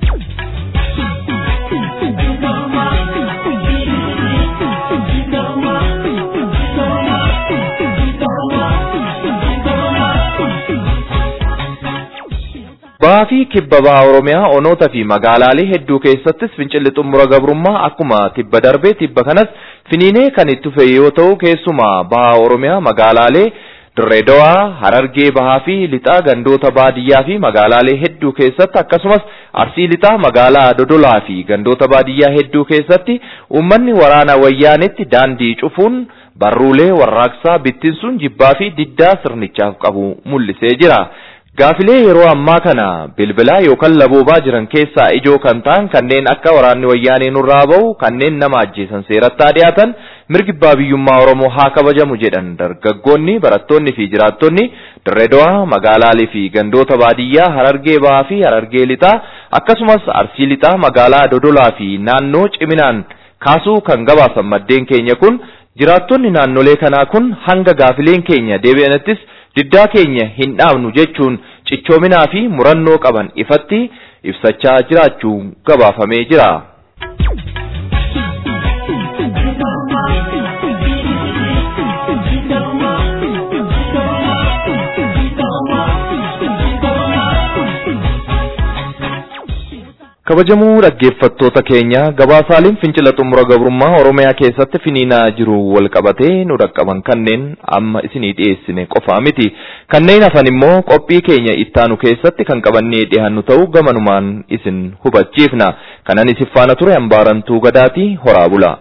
Bahaa fi kibba bahaa Oromiyaa onoota fi magaalaalee hedduu keessattis fincilli xumura gabrummaa akkuma tibba darbee tibba kanas finiinee kan itti fufe yoo ta'u keessumaa bahaa Oromiyaa magaalaalee Dirree Dawaa, Harargee Bahaa fi Lixaa gandoota baadiyyaa fi magaalaalee hedduu keessatti akkasumas Arsii Lixaa magaalaa Dodolaa fi gandoota baadiyyaa hedduu keessatti uummanni waraana wayyaanetti daandii cufuun barruulee warraaqsaa bittinsuun jibbaa fi diddaa sirnichaaf qabu mul'isee jira. Gaafilee yeroo ammaa kana bilbilaa yookaan laboobaa jiran keessaa ijoo kan ta'an kanneen akka waraanni wayyaanee nurraa ba'u kanneen nama ajjeesan seeratti haa dhiyaatan mirgi abbaa biyyummaa Oromoo haa kabajamu jedhan dargaggoonni barattoonni fi jiraattonni Dirree Dawaa magaalaalee fi gandoota baadiyyaa Harargee Bahaa fi Harargee Lixaa akkasumas Arsii Lixaa magaalaa Dodolaa fi naannoo ciminaan kaasuu kan gabaasan maddeen keenya kun jiraattonni naannolee kanaa kun hanga gaafileen keenya deebi'anittis diddaa keenya hin dhaabnu jechuun cichoominaa fi murannoo qaban ifatti ibsachaa jiraachuun gabaafamee jira. Kabajamuu dhaggeeffattoota keenya gabaasaaleen fincila xumura gabrummaa Oromiyaa keessatti finiinaa jiru wal qabatee nu dhaqqaban kanneen amma isinii dhiyeessine qofaa miti. Kanneen hafan immoo qophii keenya ittaanu keessatti kan qabannee dhiyaannu ta'uu gamanumaan isin hubachiifna. Kanan isin faana ture hambaarantuu gadaatii horaa bula.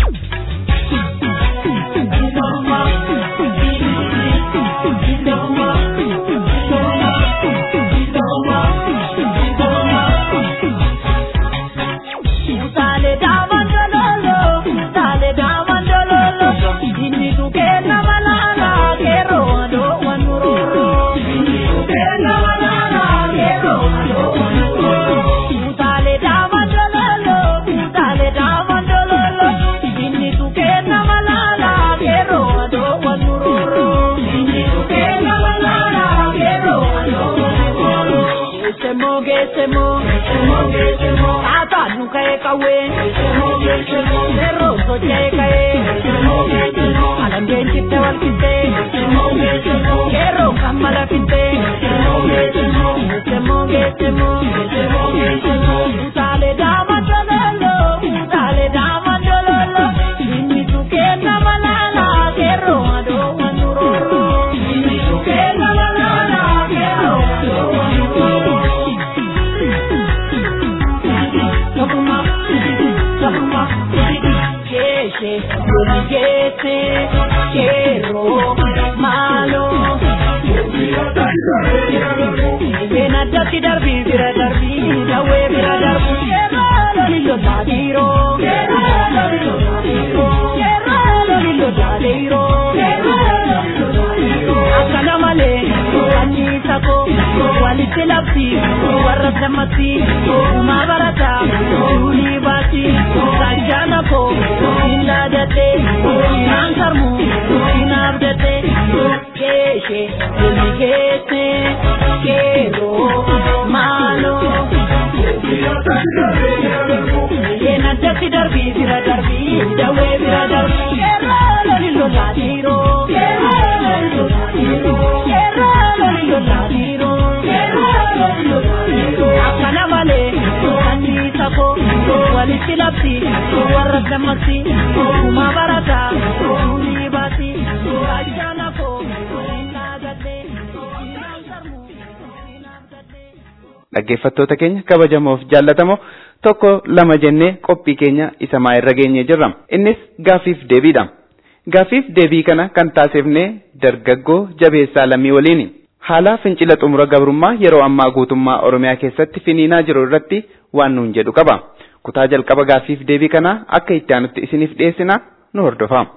dhaggeeffattoota keenya kabajamoof jaallatamoo tokko lama jennee qophii keenya isa maa irra geenye jirra innis gaafiif deebiidha gaafiif deebii kana kan taasifne dargaggoo jabeessaa lammii waliini haala fincila xumura gabrummaa yeroo ammaa guutummaa oromiyaa keessatti finiinaa jiru irratti waan nuun jedhu qaba kutaa jalqaba gaafiif deebii kana akka itti aanutti isiniif dhiyeessina nu hordofaa.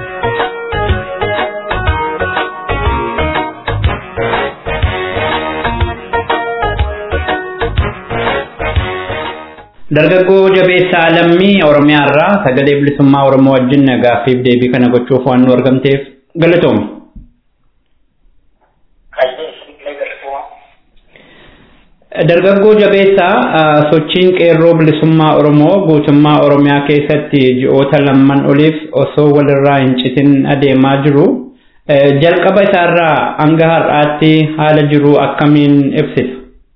Dargaggoo jabeessaa lammii Oromiyaa irraa sagalee bilisummaa Oromoo wajjin gaaffiif deebii kana gochuuf waan nu argamteef galatoomi. Dargaggoo jabeessaa sochiin qeerroo bilisummaa Oromoo guutummaa Oromiyaa keessatti ji'oota lamman oliif osoo walirraa hin citin adeemaa jiru. Jalqaba isaarraa hanga har'aatti haala jiru akkamiin ibsita?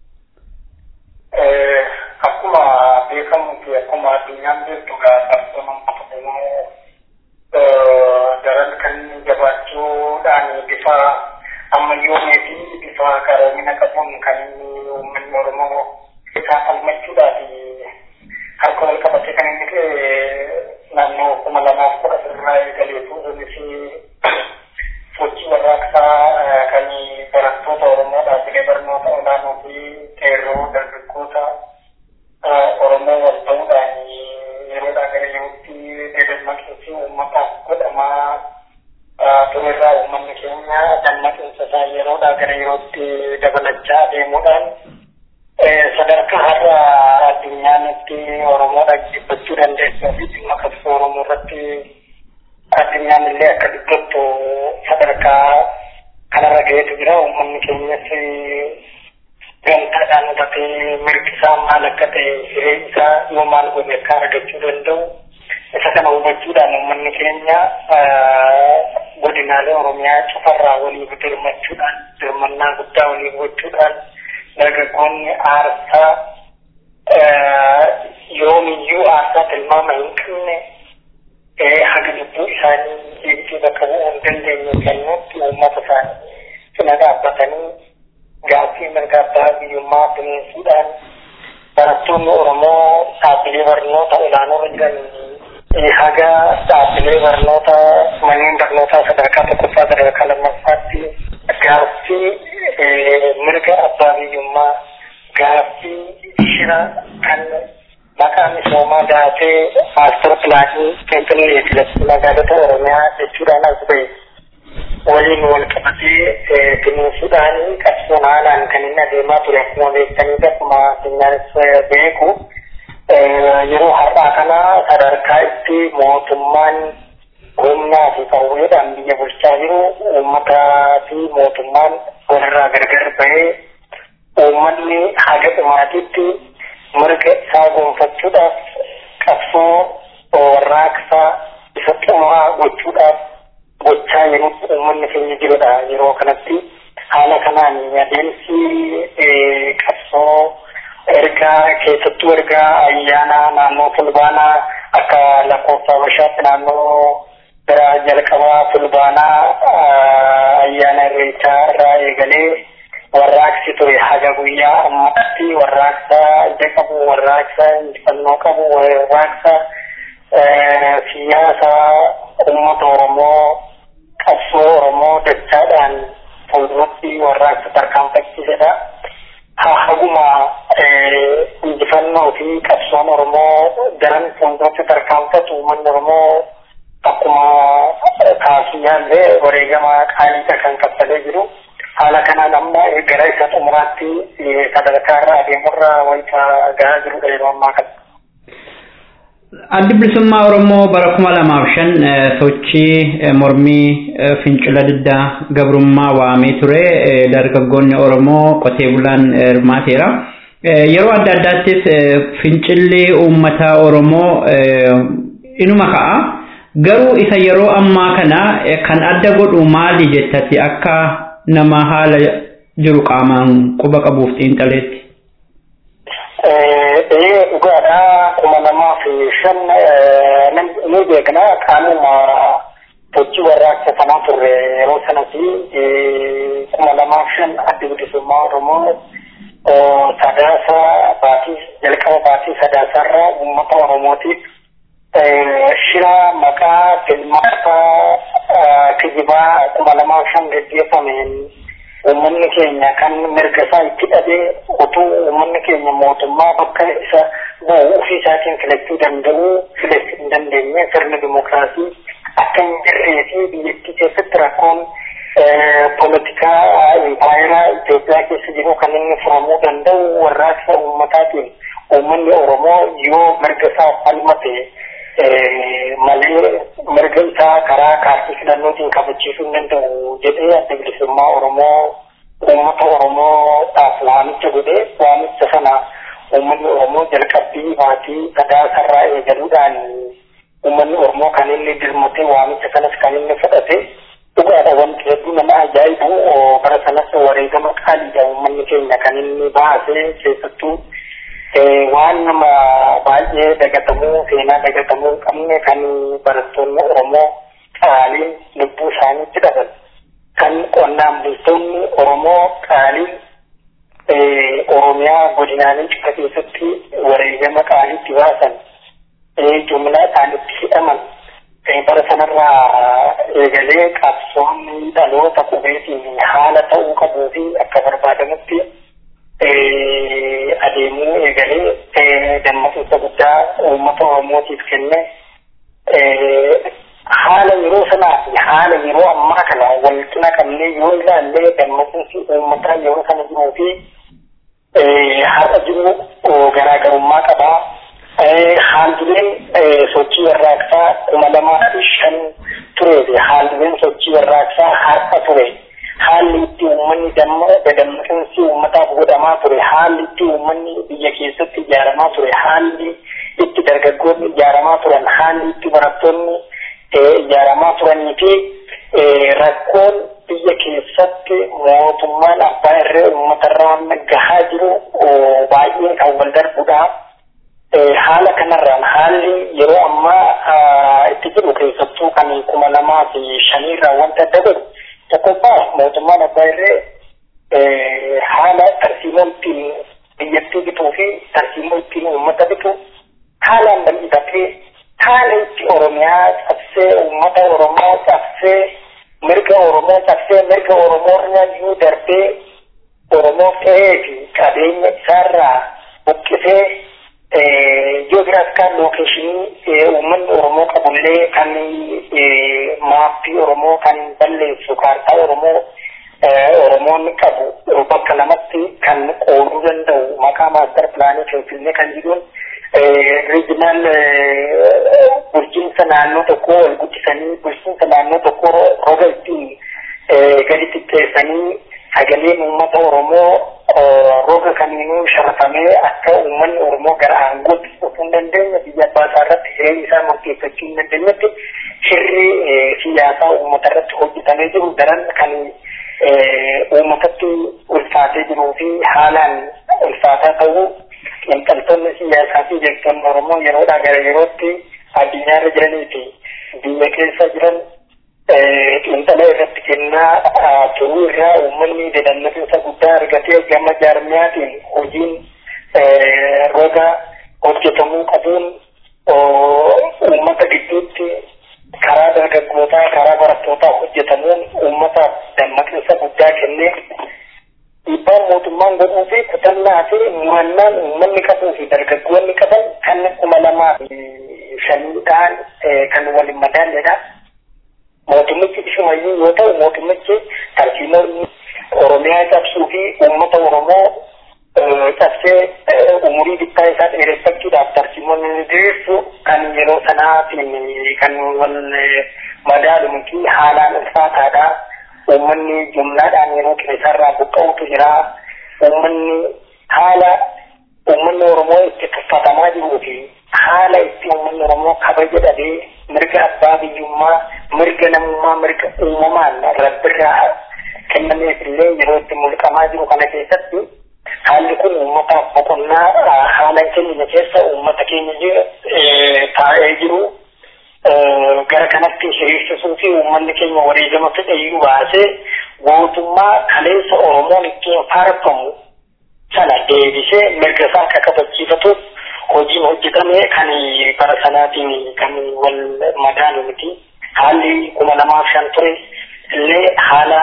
bifa ammayyoomee fi bifa qaroomina qabuun kan inni uummanni Oromoo isaa falmachuudhaaf harka wal qabatee kan inni naannoo kuma lamaaf kudha sirraa eegaleetu innis sochii warraaqsaa kan barattoota Oromoo dhaabbilee barnoota olaanoo fi qeerroo dargaggoota Oromoo wal ta'uudhaan yeroodhaa gara yerootti dadammaqiinsi uummataaf godhamaa turerraa uummanni keenya dammaqinsa isaa yeroodhaa gara yerootti dabalachaa adeemuudhaan sadarkaa har'a addunyaanitti Oromoo dhaggeeffachuu dandeessuu fi dhimma qabsoo Oromoo irratti addunyaan illee akka dubbattu sadarkaa kanarra ga'eetu jira uummanni keenyas gamtaadhaan hubatee mirgi isaa maal akka ta'e hiree isaa yoo maal godhe akka argachuu danda'u isa kana hubachuudhaan uummanni keenya godinaalee oromiyaa cufarraa waliif dirmachuudhaan dirmannaa guddaa waliif gochuudhaan dargaggoonni aarsaa yoomiyyuu aarsaa tilmaama hin qabne haga lubbuu isaanii deebisee bakka bu'uu hin dandeenye kennuutti uummata isaanii cina dhaabbatanii gaaffii mirga abbaa biyyummaa bineensuudhaan barattoonni Oromoo dhaabbilee barnoota olaanoo jiran haga dhaabbilee barnoota manneen barnootaa sadarkaa tokkoffaa sadarkaa lammaffaatti gaaffii mirga abbaa biyyummaa gaaffii shira kan maqaa misoomaa daatee maastar pilaanii finfinnee filatti magaalota oromiyaa jechuudhaan as ba'e waliin wal qabatee bineensuudhaan qabsoon haalaan kan inni adeemaa ture akkuma beektanii akkuma addunyaanis beeku yeroo har'aa kana sadarkaa itti mootummaan humnaa fi qawweedhaan biyya bulchaa jiru uummataa fi mootummaan walirraa gargar bahee uummanni haga dhumaatitti mirga isaa gonfachuudhaaf qabsoo warraaqsaa isa xumuraa gochuudhaaf gochaa yeroo uummanni keenya jirudha yeroo kanatti haala kanaan adeemsi qabsoo ergaa keessattuu ergaa ayyaana naannoo fulbaanaa akka lakkoofsa habashaatti naannoo bira jalqabaa fulbaanaa ayyaana irreechaa irraa eegalee warraaqsi ture haga guyyaa ammatti warraaqsa ija qabu warraaqsa injifannoo qabu warraaqsa siyaasa uummata oromoo qabsoo oromoo dachaadhaan fuulduratti warraaqsa tarkaanfachiisedha. haguma injifannoo fi qabsoon oromoo daran fuulduratti tarkaanfatu uummanni oromoo akkuma kaasiyaallee wareegama qaaliidha kan kaffalee jiru. haala kanaan amma gara isa xumuraatti sadarkaa irra adeemurra wanta gahaa jirudha yeroo ammaa kana. Addi bilisummaa Oromoo bara kuma lamaaf shan sochii mormii fincila diddaa gabrummaa waamee ture dargaggoonni Oromoo qotee bulaan hirmaateera. Yeroo adda addaattis fincilli uummata Oromoo inuma ka'a. Garuu isa yeroo ammaa kana kan adda godhu maali jettati akka nama haala jiru qaamaan quba qabuuf xiinxaleetti. Ee dhugaadha kuma lamaa fi shan ni beekna qaamuma sochii warraaqsa sanaa turre yeroo sanatti kuma lamaa fi shan adda bilisummaa Oromoo sadaasa baatii jalqaba baatii sadaasaarraa uummata Oromootiif shira maqaa filmaata kijibaa kuma lamaa fi shan gaggeeffameen uummanni keenya kan mirga isaa itti dhabee utuu uummanni keenya mootummaa bakka isa bu'u ofii isaatiin filachuu danda'u filachuu hin dandeenye sirni dimokiraasii akka hin jirree fi biyyattii keessatti rakkoon poolitikaa impaayeraa Itoophiyaa keessa jiru kan inni furamuu danda'u warraaqsa uummataatiin uummanni Oromoo yoo mirga isaa falmate malee mirga isaa karaa kaartii filannootiin kabachiisuu hin danda'u jedhee adda bilisummaa Oromoo uummata Oromoodhaaf waamicha godhee waamicha sana uummanni Oromoo jalqabbii baatii sadaasarraa eegaluudhaan uummanni Oromoo kan inni dirmatee waamicha kanas kan inni fudhate dhugaadha wanti hedduu nama ajaa'ibu bara sanas wareegama qaaliidha uummanni keenya kan inni baasee keessattuu waan nama baay'ee dagatamuu seenaa dagatamuu hin qabne kan barattoonni Oromoo qaaliin lubbuu isaaniitti dhaban kan qonnaan bultoonni Oromoo qaaliin Oromiyaa godinaalee cika keessatti wareegama qaaliitti baasan jumlaa isaanitti hidhaman bara sanarraa eegalee qabsoonni dhaloota qubeetiin haala ta'uu qabuu fi akka barbaadamutti adeemuu eegalee dammaqinsa guddaa uummata Oromootiif kenne haala yeroo sanaa fi haala yeroo ammaa kana wal cina qabnee yoo ilaalle dammaqinsi uummataa yeroo sana jiruu fi har'a jiru garaagarummaa qabaa. Haalduleen sochii warraaqsaa kuma lamaa fi shan turee fi haalduleen sochii warraaqsaa har'a ture. haalli itti uummanni dammaqinsi uummataaf godhamaa ture haalli itti uummanni biyya keessatti ijaaramaa ture haalli itti dargaggoonni ijaaramaa turan haalli itti barattoonni ijaaramaa turanii fi rakkoon biyya keessatti mootummaan abbaa irree uummatarraa gahaa jiru baay'ee kan wal darbudha. haala kanarraan haalli yeroo ammaa itti jiru keessattuu kan kuma lamaa fi shaniirraa wanta adda godhu tokkoffaa mootummaan abbaa irree haala tarsiimoo ittiin biyyattii bituu fi tarsiimoo ittiin uummata bitu haalaan bal'ifatee haala itti oromiyaa cabsee uummata oromoo cabsee mirga oromoo cabsee mirga oromoo irra darbee oromoo ta'ee fi qabeenya isaarraa buqqisee ji'oogiraafikaan lookeeshinii uummanni oromoo qabullee kan maappii oromoo kan balleessu kaartaa oromoo oromoonni qabu bakka lamatti kan qooduu danda'u maqaa maastar pilaanii finfinnee kan jedhuun riijinaal bulchiinsa naannoo tokkoo ol guddisanii bulchiinsa naannoo tokkoo roga ittiin gadi xiqqeessanii sagaleen uummata oromoo roga kamiinuu sharafamee akka uummanni oromoo gara aangootti dhufuu hin dandeenye biyya abbaa isaa irratti jireenya isaa murteeffachuu hin dandeenyetti shirri siyaasaa uummata irratti hojjetamee jiru daran kan uummatatti ulfaatee jiruu fi haalaan ulfaataa ta'uu xiinxaltoonni siyaasaa fi jeeqtonni oromoo yeroodhaa gara yerootti addunyaa irra jiranii fi biyya keessa jiran xiinxala irratti kennaa turuu irraa uummanni dadammaqiinsa guddaa argatee gama jaarmiyaatiin hojiin roga hojjetamuu qabuun uummata gidduutti karaa dargaggootaa karaa barattootaa hojjetamuun uummata dammaqinsa guddaa kennee dhiibbaan mootummaan godhuu fi kutannaa fi murannaan uummanni qabuu fi dargaggoonni qaban kan kuma lamaa fi shaniidhaan kan waliin madaalledha. Mootummichi ishumayyuu yoo ta'u mootummichi tarsiimoo Oromiyaa cabsuu fi uummata Oromoo cabsee umurii bittaa isaa dheereffachuudhaaf tarsiimoonni ni diriirsu kan yeroo sanaatiin kan wal madaalu miti haalaan ulfaataadha. Uummanni jumlaadhaan yeroo keessarraa buqqa'utu jira. Uummanni haala uummanni Oromoo itti tuffatamaa jiruu fi haala itti uummanni Oromoo kabaja dhabee mirga abbaa biyyummaa mirga namummaa mirga uumamaan rabbirraa kennameef illee yeroo itti mulqamaa jiru kana keessatti haalli kun uummataaf boqonnaa haala keenya keessa uummata keenya taa'ee jiru gara kanatti hiriirsisuu fi uummanni keenya wareegama fedhayyuu baasee gootummaa kaleessa Oromoon ittiin faarfamu sana deebisee mirga isaa akka kabachiifatuuf hojiin hojjetame kan bara sanaatiin kan wal madaalu miti. Haalli kuma lamaaf shan ture illee haala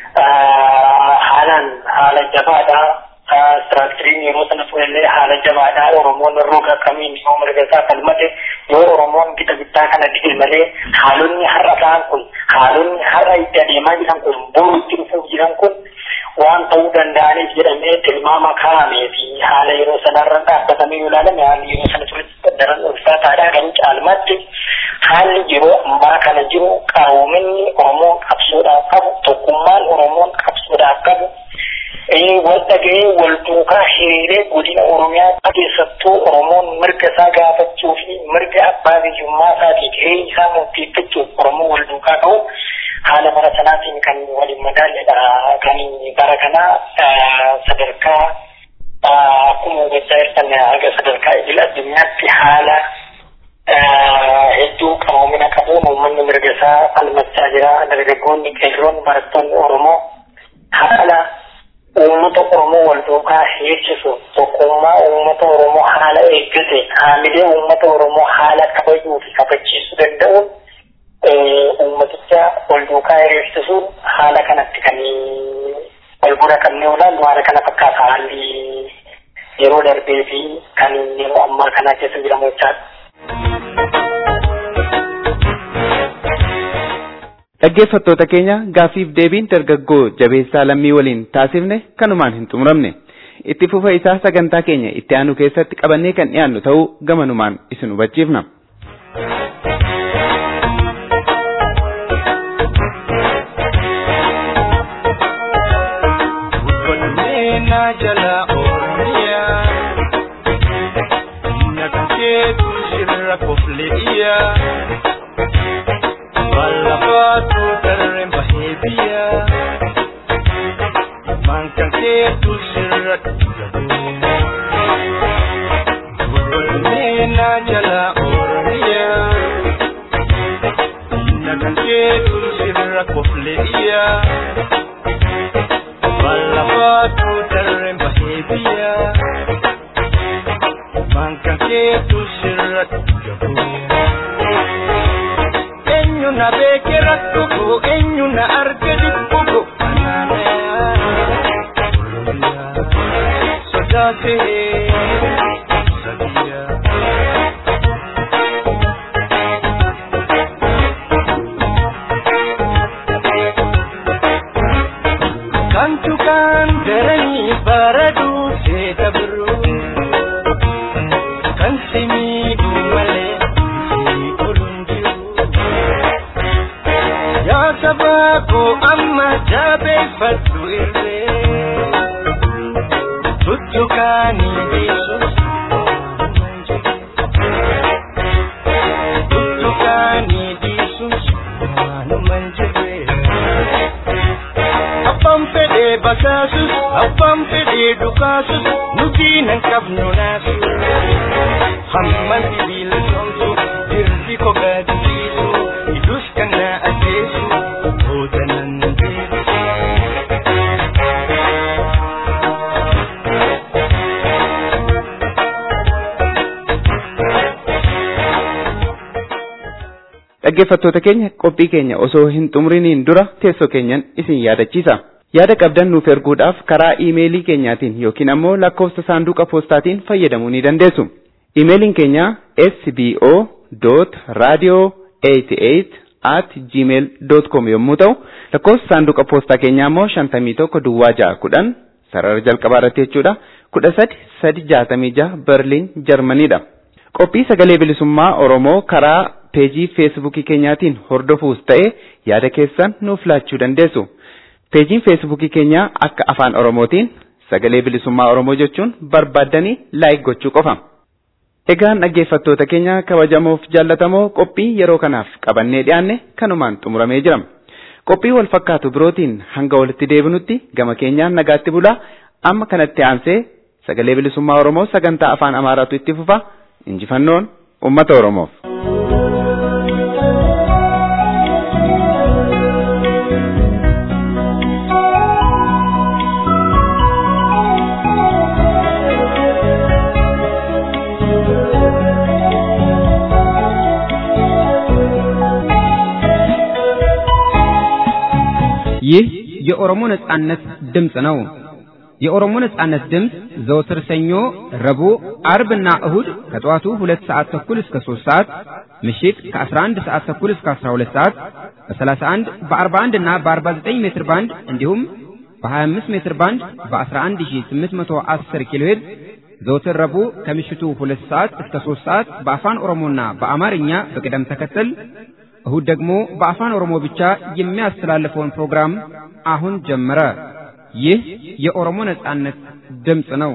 haalaan haala jabaadha. Istiraakchiriin yeroo sana ture illee haala jabaadha. Oromoon roga akkamiin yoo mirga isaa falmate yoo Oromoon gita bittaa kana dide malee haalonni har'a ta'an kun haalonni har'a itti adeemaa jiran kun boru itti dhufuuf jiran kun waan ta'uu danda'aniif jedhamee tilmaama kaa'amee fi haala yeroo sanarra dhaabbatamee yoo ilaalame haalli yeroo sana ture daran ulfaataadha kan caalmaatti haalli yeroo ammaa kana jiru qaroominni Oromoon qabsoodhaaf qabu tokkummaan Oromoon qabsoodhaaf qabu wal dhaga'ee wal duukaa hiriiree godina Oromiyaa keessattuu Oromoon mirga isaa gaafachuu fi mirga abbaa biyyummaa isaatii jireenya isaa murteeffachuuf Oromoo wal duukaa qabu haala bara sanaatiin kan waliin madaalledha kan bara kanaa sadarkaa akkuma hubachaa jirtan haga sadarkaa idil addunyaatti haala hedduu qaroomina qabuun uummanni mirga isaa falmachaa jira dargaggoonni qeerroon barattoonni Oromoo haala uummata Oromoo wal duukaa heerchisu tokkummaa uummata Oromoo haala eeggate haamilee uummata Oromoo haala kabajuu fi kabachiisuu danda'uun uummaticha wal duukaa hiriirsisuun haala kanatti kan wal bira qabnee ilaallu haala kana fakkaata haalli yeroo darbee fi kan yeroo ammaa kana keessa jiramu jechaadha. Dhaggeeffattoota keenya gaaffiif deebiin dargaggoo jabeessaa lammii waliin taasifne kanumaan hin xumuramne. Itti fufa isaa sagantaa keenya itti aanu keessatti qabannee kan dhiyaannu ta'uu gamanumaan isin hubachiifna. Oromiyaa jala Oromiyaa. Nagan keetu sirra kofleeyyaa. Ballafaatu darreen bahee biyyaa. Mankan keetu sirra jabuuyaa. Eenyu na beeke rakkoo eenyu na arge dhibboo anaanayaa. Sodaatee sadiyaa. Kantu kan daranii baradu seeta biroo. Kan simiidhu malee si oluun jiru. Yaa saba koo amma jabeeffadhu irree. Tuttukaanii dhiisus waanumaan jiru. Tuttukaanii dhiisus waanumaan jirre. Abbaan fedhee basaasus abbaan fedhee dhukaasus nuti nan qabnu naasu. Hamman sibiila somsu dirri ko gaadisiisu idus kan na ajjeesu booda nan deebisu. Dhaggeeffattoota keenya qophii keenya osoo hin xumuriniin dura teessoo keenyan isin yaadachiisa. Yaada qabdan nuuf erguudhaaf karaa iimeelii keenyaatiin yookiin ammoo lakkoofsa saanduqa poostaatiin fayyadamuu ni dandeessu. Iimeeliin keenya sbo.radio88 at gmail.com yommuu ta'u lakkoofsa saanduqa poostaa keenyaa immoo 51 duwwaa 610 sarara jalqabaa irratti jechuudha 13366 Berliin Jarmaniidha. Qophii sagalee bilisummaa Oromoo karaa peejii feesbuukii keenyaatiin hordofuus ta'e yaada keessan nuuf laachuu dandeessu. Peejiin feesbuukii keenyaa akka afaan Oromootiin sagalee bilisummaa Oromoo jechuun barbaaddanii laayik gochuu qofa. Egaan dhaggeeffattoota keenya kabajamoof jaallatamoo qophii yeroo kanaaf qabannee dhiyaanne kanumaan xumuramee jira. Qophii wal fakkaatu birootiin hanga walitti deebinutti gama keenyaan nagaatti bulaa amma kanatti aansee sagalee bilisummaa Oromoo sagantaa afaan Amaaraatu itti fufa injifannoon uummata Oromoof. ይህ የኦሮሞ ነጻነት ድምፅ ነው። የኦሮሞ ነጻነት ድምፅ ዘወትር ሰኞ፣ ረቡዕ፣ አርብና እሁድ ከጠዋቱ ሁለት ሰዓት ተኩል እስከ ሶስት ሰዓት ምሽት ከ11 ሰዓት ተኩል እስከ 12 ሰዓት በ31 በ41 እና በ49 ሜትር ባንድ እንዲሁም በ25 ሜትር ባንድ በ11810 ኪሎ ሄርዝ ዘወትር ረቡዕ ከምሽቱ ሁለት ሰዓት እስከ ሶስት ሰዓት በአፋን ኦሮሞና በአማርኛ በቅደም ተከተል እሁድ ደግሞ በአፋን ኦሮሞ ብቻ የሚያስተላልፈውን ፕሮግራም አሁን ጀመረ። ይህ የኦሮሞ ነጻነት ድምፅ ነው።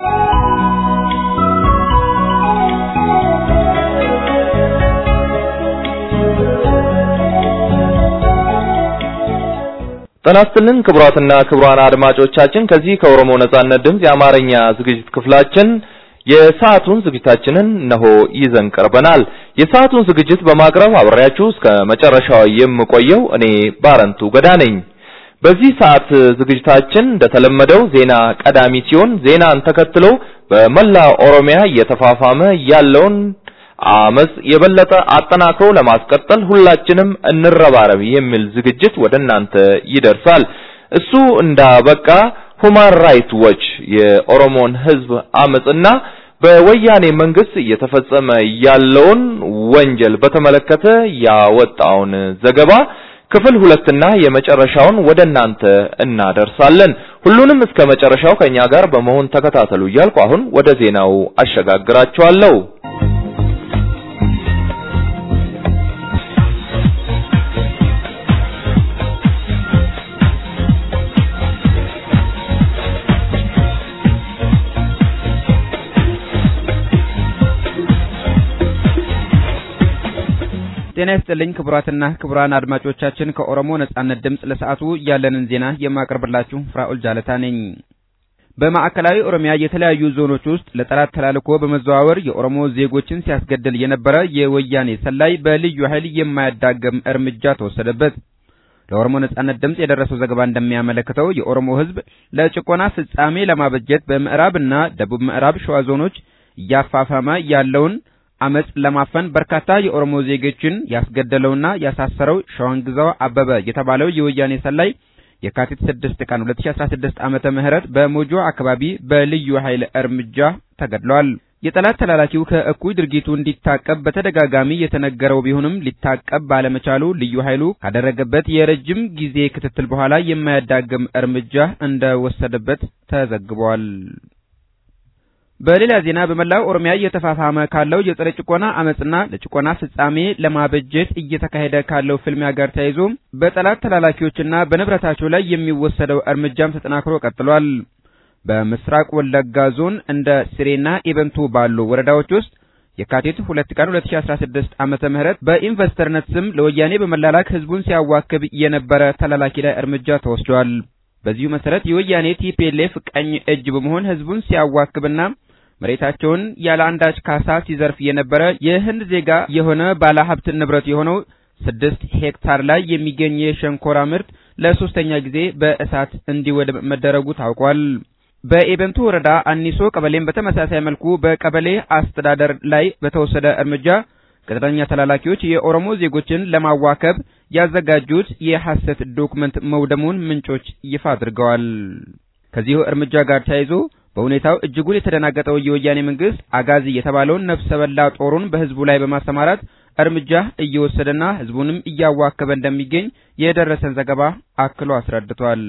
ጤና ይስጥልን ክቡራትና ክቡራን አድማጮቻችን ከዚህ ከኦሮሞ ነጻነት ድምፅ የአማርኛ ዝግጅት ክፍላችን የሰዓቱን ዝግጅታችንን እነሆ ይዘን ቀርበናል። የሰዓቱን ዝግጅት በማቅረብ አብሬያችሁ እስከ መጨረሻው የምቆየው እኔ ባረንቱ ገዳ ነኝ። በዚህ ሰዓት ዝግጅታችን እንደተለመደው ዜና ቀዳሚ ሲሆን ዜናን ተከትሎ በመላ ኦሮሚያ እየተፋፋመ ያለውን አመጽ የበለጠ አጠናክሮ ለማስቀጠል ሁላችንም እንረባረብ የሚል ዝግጅት ወደ እናንተ ይደርሳል። እሱ እንዳበቃ ሁማን ራይት ዎች የኦሮሞን ሕዝብ አመጽና በወያኔ መንግስት እየተፈጸመ ያለውን ወንጀል በተመለከተ ያወጣውን ዘገባ ክፍል ሁለትና የመጨረሻውን ወደ እናንተ እናደርሳለን። ሁሉንም እስከ መጨረሻው ከኛ ጋር በመሆን ተከታተሉ እያልኩ አሁን ወደ ዜናው አሸጋግራችኋለሁ። ጤና ይስጥልኝ ክቡራትና ክቡራን አድማጮቻችን ከኦሮሞ ነጻነት ድምፅ ለሰዓቱ ያለንን ዜና የማቀርብላችሁ ፍራኦል ጃለታ ነኝ። በማዕከላዊ ኦሮሚያ የተለያዩ ዞኖች ውስጥ ለጠላት ተላልኮ በመዘዋወር የኦሮሞ ዜጎችን ሲያስገድል የነበረ የወያኔ ሰላይ በልዩ ኃይል የማያዳግም እርምጃ ተወሰደበት። ለኦሮሞ ነጻነት ድምፅ የደረሰው ዘገባ እንደሚያመለክተው የኦሮሞ ሕዝብ ለጭቆና ፍጻሜ ለማበጀት በምዕራብና ደቡብ ምዕራብ ሸዋ ዞኖች እያፋፋመ ያለውን አመጽ ለማፈን በርካታ የኦሮሞ ዜጎችን ያስገደለውና ያሳሰረው ሸዋንግዛው አበበ የተባለው የወያኔ ሰላይ የካቲት 6 ቀን 2016 ዓመተ ምህረት በሞጆ አካባቢ በልዩ ኃይል እርምጃ ተገድሏል። የጠላት ተላላኪው ከእኩይ ድርጊቱ እንዲታቀብ በተደጋጋሚ የተነገረው ቢሆንም ሊታቀብ ባለመቻሉ ልዩ ኃይሉ ካደረገበት የረጅም ጊዜ ክትትል በኋላ የማያዳግም እርምጃ እንደወሰደበት ተዘግቧል። በሌላ ዜና በመላው ኦሮሚያ እየተፋፋመ ካለው የጸረ ጭቆና አመጽና ለጭቆና ፍጻሜ ለማበጀት እየተካሄደ ካለው ፍልሚያ ጋር ተያይዞ በጠላት ተላላኪዎችና በንብረታቸው ላይ የሚወሰደው እርምጃም ተጠናክሮ ቀጥሏል። በምስራቅ ወለጋ ዞን እንደ ሲሬና ኢቨንቱ ባሉ ወረዳዎች ውስጥ የካቲት 2 ቀን 2016 ዓመተ ምህረት በኢንቨስተርነት ስም ለወያኔ በመላላክ ህዝቡን ሲያዋክብ የነበረ ተላላኪ ላይ እርምጃ ተወስዷል። በዚሁ መሰረት የወያኔ ቲፒኤልኤፍ ቀኝ እጅ በመሆን ህዝቡን ሲያዋክብና መሬታቸውን ያለ አንዳች ካሳ ሲዘርፍ የነበረ የህንድ ዜጋ የሆነ ባለሀብት ንብረት የሆነው ስድስት ሄክታር ላይ የሚገኝ የሸንኮራ ምርት ለሶስተኛ ጊዜ በእሳት እንዲወድም መደረጉ ታውቋል። በኤበንቱ ወረዳ አኒሶ ቀበሌም በተመሳሳይ መልኩ በቀበሌ አስተዳደር ላይ በተወሰደ እርምጃ ቅጥረኛ ተላላኪዎች የኦሮሞ ዜጎችን ለማዋከብ ያዘጋጁት የሐሰት ዶክመንት መውደሙን ምንጮች ይፋ አድርገዋል። ከዚሁ እርምጃ ጋር ተያይዞ በሁኔታው እጅጉን የተደናገጠው የወያኔ መንግስት አጋዚ የተባለውን ነፍሰ በላ ጦሩን በህዝቡ ላይ በማሰማራት እርምጃ እየወሰደና ህዝቡንም እያዋከበ እንደሚገኝ የደረሰን ዘገባ አክሎ አስረድቷል።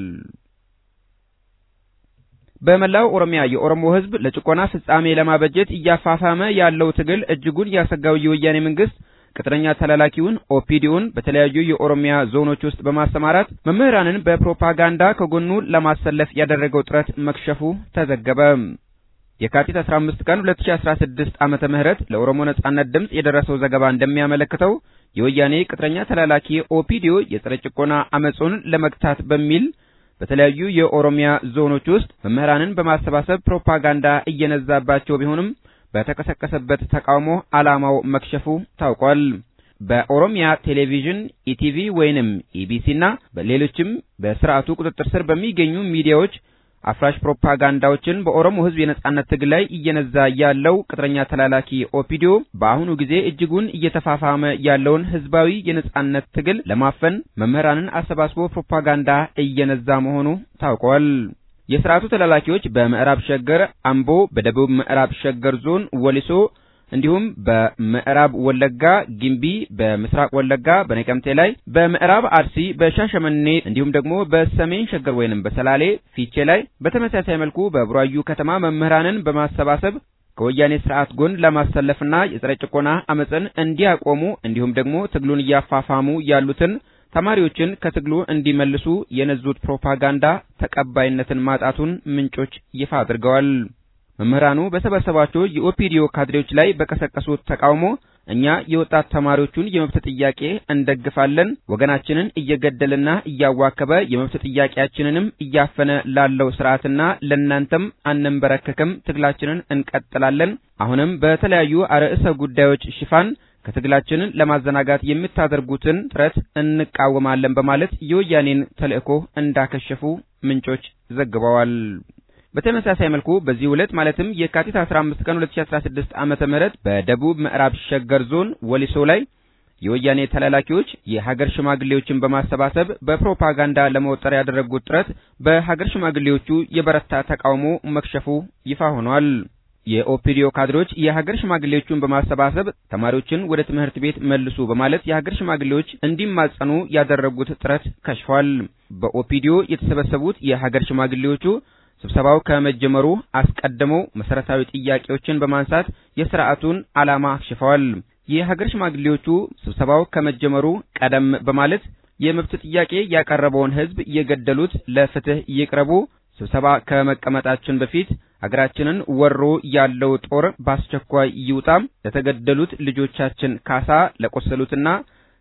በመላው ኦሮሚያ የኦሮሞ ህዝብ ለጭቆና ፍጻሜ ለማበጀት እያፋፋመ ያለው ትግል እጅጉን ያሰጋው የወያኔ መንግስት ቅጥረኛ ተላላኪውን ኦፒዲውን በተለያዩ የኦሮሚያ ዞኖች ውስጥ በማሰማራት መምህራንን በፕሮፓጋንዳ ከጎኑ ለማሰለፍ ያደረገው ጥረት መክሸፉ ተዘገበ። የካቲት 15 ቀን 2016 ዓመተ ምህረት ለኦሮሞ ነጻነት ድምፅ የደረሰው ዘገባ እንደሚያመለክተው የወያኔ ቅጥረኛ ተላላኪ ኦፒዲዮ የጸረ ጭቆና አመጹን ለመግታት በሚል በተለያዩ የኦሮሚያ ዞኖች ውስጥ መምህራንን በማሰባሰብ ፕሮፓጋንዳ እየነዛባቸው ቢሆንም በተቀሰቀሰበት ተቃውሞ ዓላማው መክሸፉ ታውቋል። በኦሮሚያ ቴሌቪዥን ኢቲቪ ወይንም ኢቢሲና በሌሎችም በስርዓቱ ቁጥጥር ስር በሚገኙ ሚዲያዎች አፍራሽ ፕሮፓጋንዳዎችን በኦሮሞ ሕዝብ የነጻነት ትግል ላይ እየነዛ ያለው ቅጥረኛ ተላላኪ ኦፒዲዮ በአሁኑ ጊዜ እጅጉን እየተፋፋመ ያለውን ሕዝባዊ የነጻነት ትግል ለማፈን መምህራንን አሰባስቦ ፕሮፓጋንዳ እየነዛ መሆኑ ታውቋል። የስርዓቱ ተላላኪዎች በምዕራብ ሸገር አምቦ፣ በደቡብ ምዕራብ ሸገር ዞን ወሊሶ እንዲሁም በምዕራብ ወለጋ ጊምቢ፣ በምስራቅ ወለጋ በነቀምቴ ላይ፣ በምዕራብ አርሲ በሻሸመኔ እንዲሁም ደግሞ በሰሜን ሸገር ወይንም በሰላሌ ፊቼ ላይ በተመሳሳይ መልኩ በቡራዩ ከተማ መምህራንን በማሰባሰብ ከወያኔ ስርዓት ጎን ለማሰለፍና የጸረ ጭቆና አመፅን እንዲያቆሙ እንዲሁም ደግሞ ትግሉን እያፋፋሙ ያሉትን ተማሪዎችን ከትግሉ እንዲመልሱ የነዙት ፕሮፓጋንዳ ተቀባይነትን ማጣቱን ምንጮች ይፋ አድርገዋል። መምህራኑ በሰበሰባቸው የኦፒዲዮ ካድሬዎች ላይ በቀሰቀሱት ተቃውሞ እኛ የወጣት ተማሪዎቹን የመብት ጥያቄ እንደግፋለን፣ ወገናችንን እየገደለና እያዋከበ የመብት ጥያቄያችንንም እያፈነ ላለው ስርዓትና ለእናንተም አንንበረከክም፣ ትግላችንን እንቀጥላለን። አሁንም በተለያዩ አርዕሰ ጉዳዮች ሽፋን ከትግላችንን ለማዘናጋት የምታደርጉትን ጥረት እንቃወማለን በማለት የወያኔን ተልእኮ እንዳከሸፉ ምንጮች ዘግበዋል። በተመሳሳይ መልኩ በዚህ ዕለት ማለትም የካቲት 15 ቀን 2016 ዓመተ ምህረት በደቡብ ምዕራብ ሸገር ዞን ወሊሶ ላይ የወያኔ ተላላኪዎች የሀገር ሽማግሌዎችን በማሰባሰብ በፕሮፓጋንዳ ለመወጠር ያደረጉት ጥረት በሀገር ሽማግሌዎቹ የበረታ ተቃውሞ መክሸፉ ይፋ ሆኗል። የኦፒዲዮ ካድሬዎች የሀገር ሽማግሌዎቹን በማሰባሰብ ተማሪዎችን ወደ ትምህርት ቤት መልሱ በማለት የሀገር ሽማግሌዎች እንዲማጸኑ ያደረጉት ጥረት ከሽፏል። በኦፒዲዮ የተሰበሰቡት የሀገር ሽማግሌዎቹ ስብሰባው ከመጀመሩ አስቀድመው መሰረታዊ ጥያቄዎችን በማንሳት የስርዓቱን ዓላማ አክሽፈዋል። የሀገር ሽማግሌዎቹ ስብሰባው ከመጀመሩ ቀደም በማለት የመብት ጥያቄ ያቀረበውን ሕዝብ የገደሉት ለፍትህ ይቅረቡ፣ ስብሰባ ከመቀመጣችን በፊት ሀገራችንን ወሮ ያለው ጦር በአስቸኳይ ይውጣ፣ ለተገደሉት ልጆቻችን ካሳ፣ ለቆሰሉትና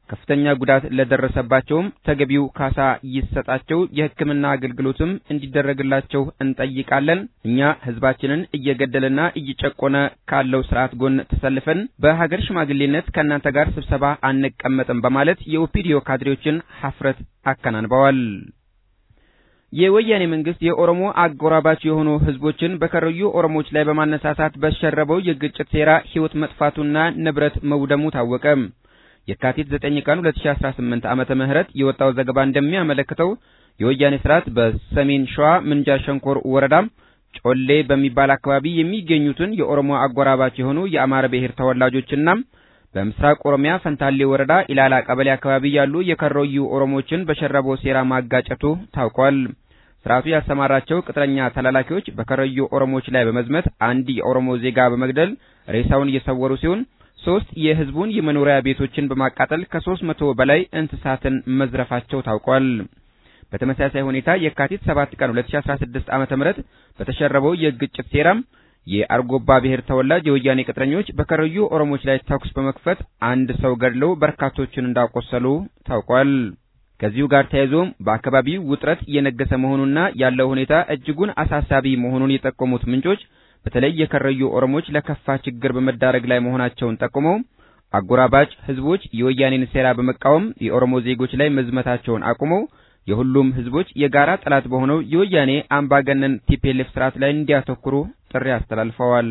ከፍተኛ ጉዳት ለደረሰባቸውም ተገቢው ካሳ ይሰጣቸው፣ የሕክምና አገልግሎትም እንዲደረግላቸው እንጠይቃለን። እኛ ሕዝባችንን እየገደለና እየጨቆነ ካለው ስርዓት ጎን ተሰልፈን በሀገር ሽማግሌነት ከእናንተ ጋር ስብሰባ አንቀመጥም በማለት የኦፒዲዮ ካድሬዎችን ሀፍረት አከናንበዋል። የወያኔ መንግስት የኦሮሞ አጎራባች የሆኑ ህዝቦችን በከረዩ ኦሮሞዎች ላይ በማነሳሳት በሸረበው የግጭት ሴራ ህይወት መጥፋቱና ንብረት መውደሙ ታወቀ። የካቲት 9 ቀን 2018 ዓመተ ምህረት የወጣው ዘገባ እንደሚያመለክተው የወያኔ ስርዓት በሰሜን ሸዋ ምንጃር ሸንኮር ወረዳ ጮሌ በሚባል አካባቢ የሚገኙትን የኦሮሞ አጎራባች የሆኑ የአማራ ብሔር ተወላጆችና በምስራቅ ኦሮሚያ ፈንታሌ ወረዳ ኢላላ ቀበሌ አካባቢ ያሉ የከረዩ ኦሮሞዎችን በሸረበው ሴራ ማጋጨቱ ታውቋል። ስርዓቱ ያሰማራቸው ቅጥረኛ ተላላኪዎች በከረዩ ኦሮሞዎች ላይ በመዝመት አንድ የኦሮሞ ዜጋ በመግደል ሬሳውን እየሰወሩ ሲሆን ሶስት የህዝቡን የመኖሪያ ቤቶችን በማቃጠል ከሶስት መቶ በላይ እንስሳትን መዝረፋቸው ታውቋል። በተመሳሳይ ሁኔታ የካቲት 7 ቀን 2016 ዓመተ ምህረት በተሸረበው የግጭት ሴራም የአርጎባ ብሔር ተወላጅ የወያኔ ቅጥረኞች በከረዩ ኦሮሞዎች ላይ ተኩስ በመክፈት አንድ ሰው ገድለው በርካቶችን እንዳቆሰሉ ታውቋል። ከዚሁ ጋር ተያይዞም በአካባቢው ውጥረት እየነገሰ መሆኑና ያለው ሁኔታ እጅጉን አሳሳቢ መሆኑን የጠቆሙት ምንጮች በተለይ የከረዩ ኦሮሞዎች ለከፋ ችግር በመዳረግ ላይ መሆናቸውን ጠቁመው አጎራባች ህዝቦች የወያኔን ሴራ በመቃወም የኦሮሞ ዜጎች ላይ መዝመታቸውን አቁመው የሁሉም ህዝቦች የጋራ ጠላት በሆነው የወያኔ አምባገነን ቲፒኤልኤፍ ስርዓት ላይ እንዲያተኩሩ ጥሪ አስተላልፈዋል።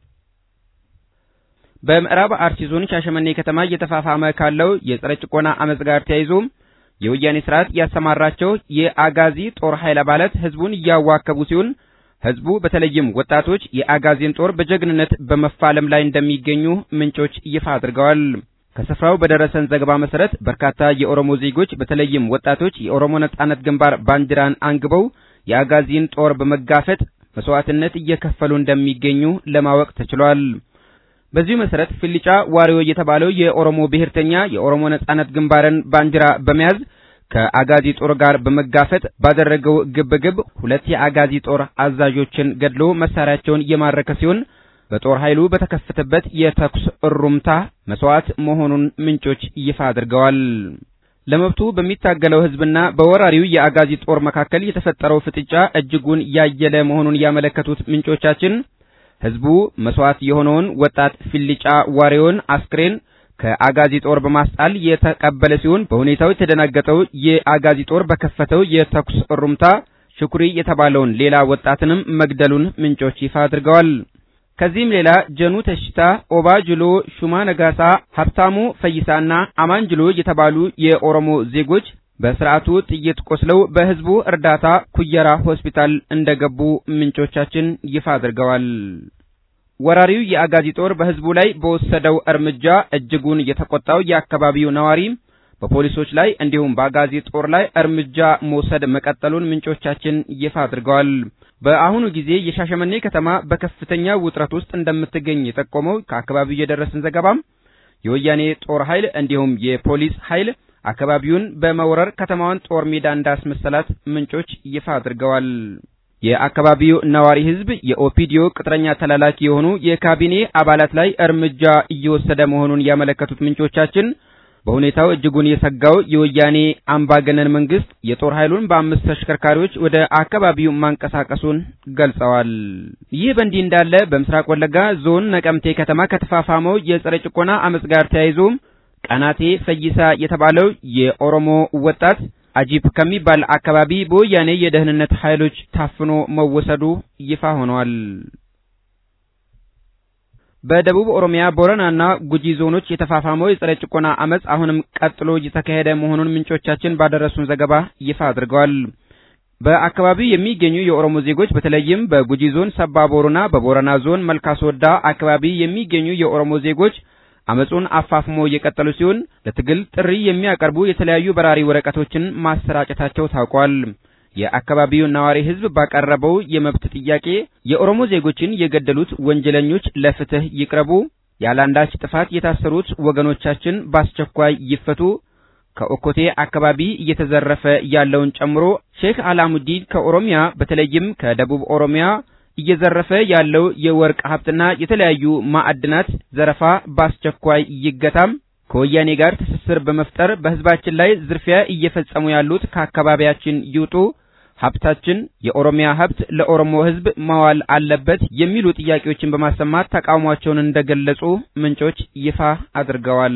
በምዕራብ አርሲ ዞን ሻሸመኔ ከተማ እየተፋፋመ ካለው የጸረ ጭቆና አመጽ ጋር ተያይዞ የወያኔ ስርዓት ያሰማራቸው የአጋዚ ጦር ኃይል አባላት ህዝቡን እያዋከቡ ሲሆን ህዝቡ በተለይም ወጣቶች የአጋዚን ጦር በጀግንነት በመፋለም ላይ እንደሚገኙ ምንጮች ይፋ አድርገዋል። ከስፍራው በደረሰን ዘገባ መሰረት በርካታ የኦሮሞ ዜጎች በተለይም ወጣቶች የኦሮሞ ነጻነት ግንባር ባንዲራን አንግበው የአጋዚን ጦር በመጋፈጥ መስዋዕትነት እየከፈሉ እንደሚገኙ ለማወቅ ተችሏል። በዚሁ መሰረት ፍልጫ ዋሪዮ የተባለው የኦሮሞ ብሔርተኛ የኦሮሞ ነጻነት ግንባርን ባንዲራ በመያዝ ከአጋዚ ጦር ጋር በመጋፈጥ ባደረገው ግብግብ ሁለት የአጋዚ ጦር አዛዦችን ገድሎ መሳሪያቸውን የማረከ ሲሆን በጦር ኃይሉ በተከፈተበት የተኩስ እሩምታ መስዋዕት መሆኑን ምንጮች ይፋ አድርገዋል። ለመብቱ በሚታገለው ህዝብና በወራሪው የአጋዚ ጦር መካከል የተፈጠረው ፍጥጫ እጅጉን ያየለ መሆኑን ያመለከቱት ምንጮቻችን ህዝቡ መስዋዕት የሆነውን ወጣት ፊልጫ ዋሪዮን አስክሬን ከአጋዚ ጦር በማስጣል የተቀበለ ሲሆን በሁኔታው የተደናገጠው የአጋዚ ጦር በከፈተው የተኩስ እሩምታ ሽኩሪ የተባለውን ሌላ ወጣትንም መግደሉን ምንጮች ይፋ አድርገዋል። ከዚህም ሌላ ጀኑ ተሽታ፣ ኦባ ጅሎ፣ ሹማ ነጋሳ፣ ሀብታሙ ፈይሳና አማን ጅሎ የተባሉ የኦሮሞ ዜጎች በስርዓቱ ጥይት ቆስለው በህዝቡ እርዳታ ኩየራ ሆስፒታል እንደገቡ ምንጮቻችን ይፋ አድርገዋል። ወራሪው የአጋዚ ጦር በህዝቡ ላይ በወሰደው እርምጃ እጅጉን የተቆጣው የአካባቢው ነዋሪ በፖሊሶች ላይ እንዲሁም በአጋዚ ጦር ላይ እርምጃ መውሰድ መቀጠሉን ምንጮቻችን ይፋ አድርገዋል። በአሁኑ ጊዜ የሻሸመኔ ከተማ በከፍተኛ ውጥረት ውስጥ እንደምትገኝ የጠቆመው ከአካባቢው የደረሰን ዘገባም የወያኔ ጦር ኃይል እንዲሁም የፖሊስ ኃይል አካባቢውን በመውረር ከተማዋን ጦር ሜዳ እንዳስመሰላት ምንጮች ይፋ አድርገዋል። የአካባቢው ነዋሪ ህዝብ የኦፒዲዮ ቅጥረኛ ተላላኪ የሆኑ የካቢኔ አባላት ላይ እርምጃ እየወሰደ መሆኑን ያመለከቱት ምንጮቻችን በሁኔታው እጅጉን የሰጋው የወያኔ አምባገነን መንግስት የጦር ኃይሉን በአምስት ተሽከርካሪዎች ወደ አካባቢው ማንቀሳቀሱን ገልጸዋል። ይህ በእንዲህ እንዳለ በምስራቅ ወለጋ ዞን ነቀምቴ ከተማ ከተፋፋመው የጸረ ጭቆና አመጽ ጋር ተያይዞ ቀናቴ ፈይሳ የተባለው የኦሮሞ ወጣት አጂፕ ከሚባል አካባቢ በወያኔ የደህንነት ኃይሎች ታፍኖ መወሰዱ ይፋ ሆኗል። በደቡብ ኦሮሚያ ቦረናና ጉጂ ዞኖች የተፋፋመው የጸረ ጭቆና አመጽ አሁንም ቀጥሎ እየተካሄደ መሆኑን ምንጮቻችን ባደረሱን ዘገባ ይፋ አድርገዋል። በአካባቢው የሚገኙ የኦሮሞ ዜጎች በተለይም በጉጂ ዞን ሰባ ቦሩና በቦረና ዞን መልካስወዳ አካባቢ የሚገኙ የኦሮሞ ዜጎች አመጹን አፋፍሞ እየቀጠሉ ሲሆን ለትግል ጥሪ የሚያቀርቡ የተለያዩ በራሪ ወረቀቶችን ማሰራጨታቸው ታውቋል። የአካባቢው ነዋሪ ህዝብ ባቀረበው የመብት ጥያቄ የኦሮሞ ዜጎችን የገደሉት ወንጀለኞች ለፍትህ ይቅረቡ፣ ያለአንዳች ጥፋት የታሰሩት ወገኖቻችን በአስቸኳይ ይፈቱ፣ ከኦኮቴ አካባቢ እየተዘረፈ ያለውን ጨምሮ ሼክ አላሙዲን ከኦሮሚያ በተለይም ከደቡብ ኦሮሚያ እየዘረፈ ያለው የወርቅ ሀብትና የተለያዩ ማዕድናት ዘረፋ በአስቸኳይ ይገታም፣ ከወያኔ ጋር ትስስር በመፍጠር በህዝባችን ላይ ዝርፊያ እየፈጸሙ ያሉት ከአካባቢያችን ይውጡ፣ ሀብታችን የኦሮሚያ ሀብት ለኦሮሞ ህዝብ መዋል አለበት የሚሉ ጥያቄዎችን በማሰማት ተቃውሟቸውን እንደገለጹ ምንጮች ይፋ አድርገዋል።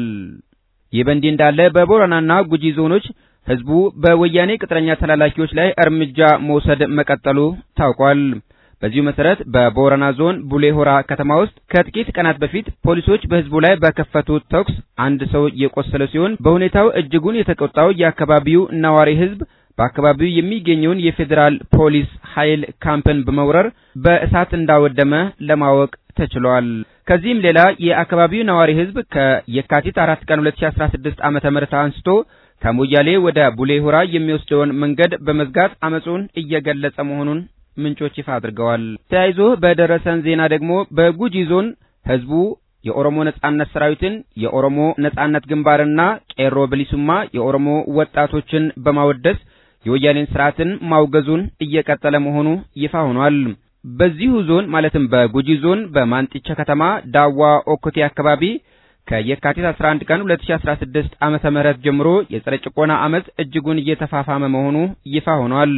ይህ በእንዲህ እንዳለ በቦረናና ጉጂ ዞኖች ህዝቡ በወያኔ ቅጥረኛ ተላላኪዎች ላይ እርምጃ መውሰድ መቀጠሉ ታውቋል። በዚሁ መሰረት በቦረና ዞን ቡሌ ሆራ ከተማ ውስጥ ከጥቂት ቀናት በፊት ፖሊሶች በህዝቡ ላይ በከፈቱት ተኩስ አንድ ሰው የቆሰለ ሲሆን በሁኔታው እጅጉን የተቆጣው የአካባቢው ነዋሪ ህዝብ በአካባቢው የሚገኘውን የፌዴራል ፖሊስ ኃይል ካምፕን በመውረር በእሳት እንዳወደመ ለማወቅ ተችሏል። ከዚህም ሌላ የአካባቢው ነዋሪ ህዝብ ከየካቲት አራት ቀን 2016 ዓመተ ምህረት አንስቶ ከሞያሌ ወደ ቡሌ ሆራ የሚወስደውን መንገድ በመዝጋት አመጹን እየገለጸ መሆኑን ምንጮች ይፋ አድርገዋል። ተያይዞ በደረሰን ዜና ደግሞ በጉጂ ዞን ህዝቡ የኦሮሞ ነጻነት ሰራዊትን፣ የኦሮሞ ነጻነት ግንባርና ቄሮ ብሊሱማ የኦሮሞ ወጣቶችን በማወደስ የወያኔን ስርዓትን ማውገዙን እየቀጠለ መሆኑ ይፋ ሆኗል። በዚሁ ዞን ማለትም በጉጂ ዞን በማንጢቻ ከተማ ዳዋ ኦኮቴ አካባቢ ከየካቲት 11 ቀን 2016 ዓመተ ምህረት ጀምሮ የጸረ ጭቆና አመጽ እጅጉን እየተፋፋመ መሆኑ ይፋ ሆኗል።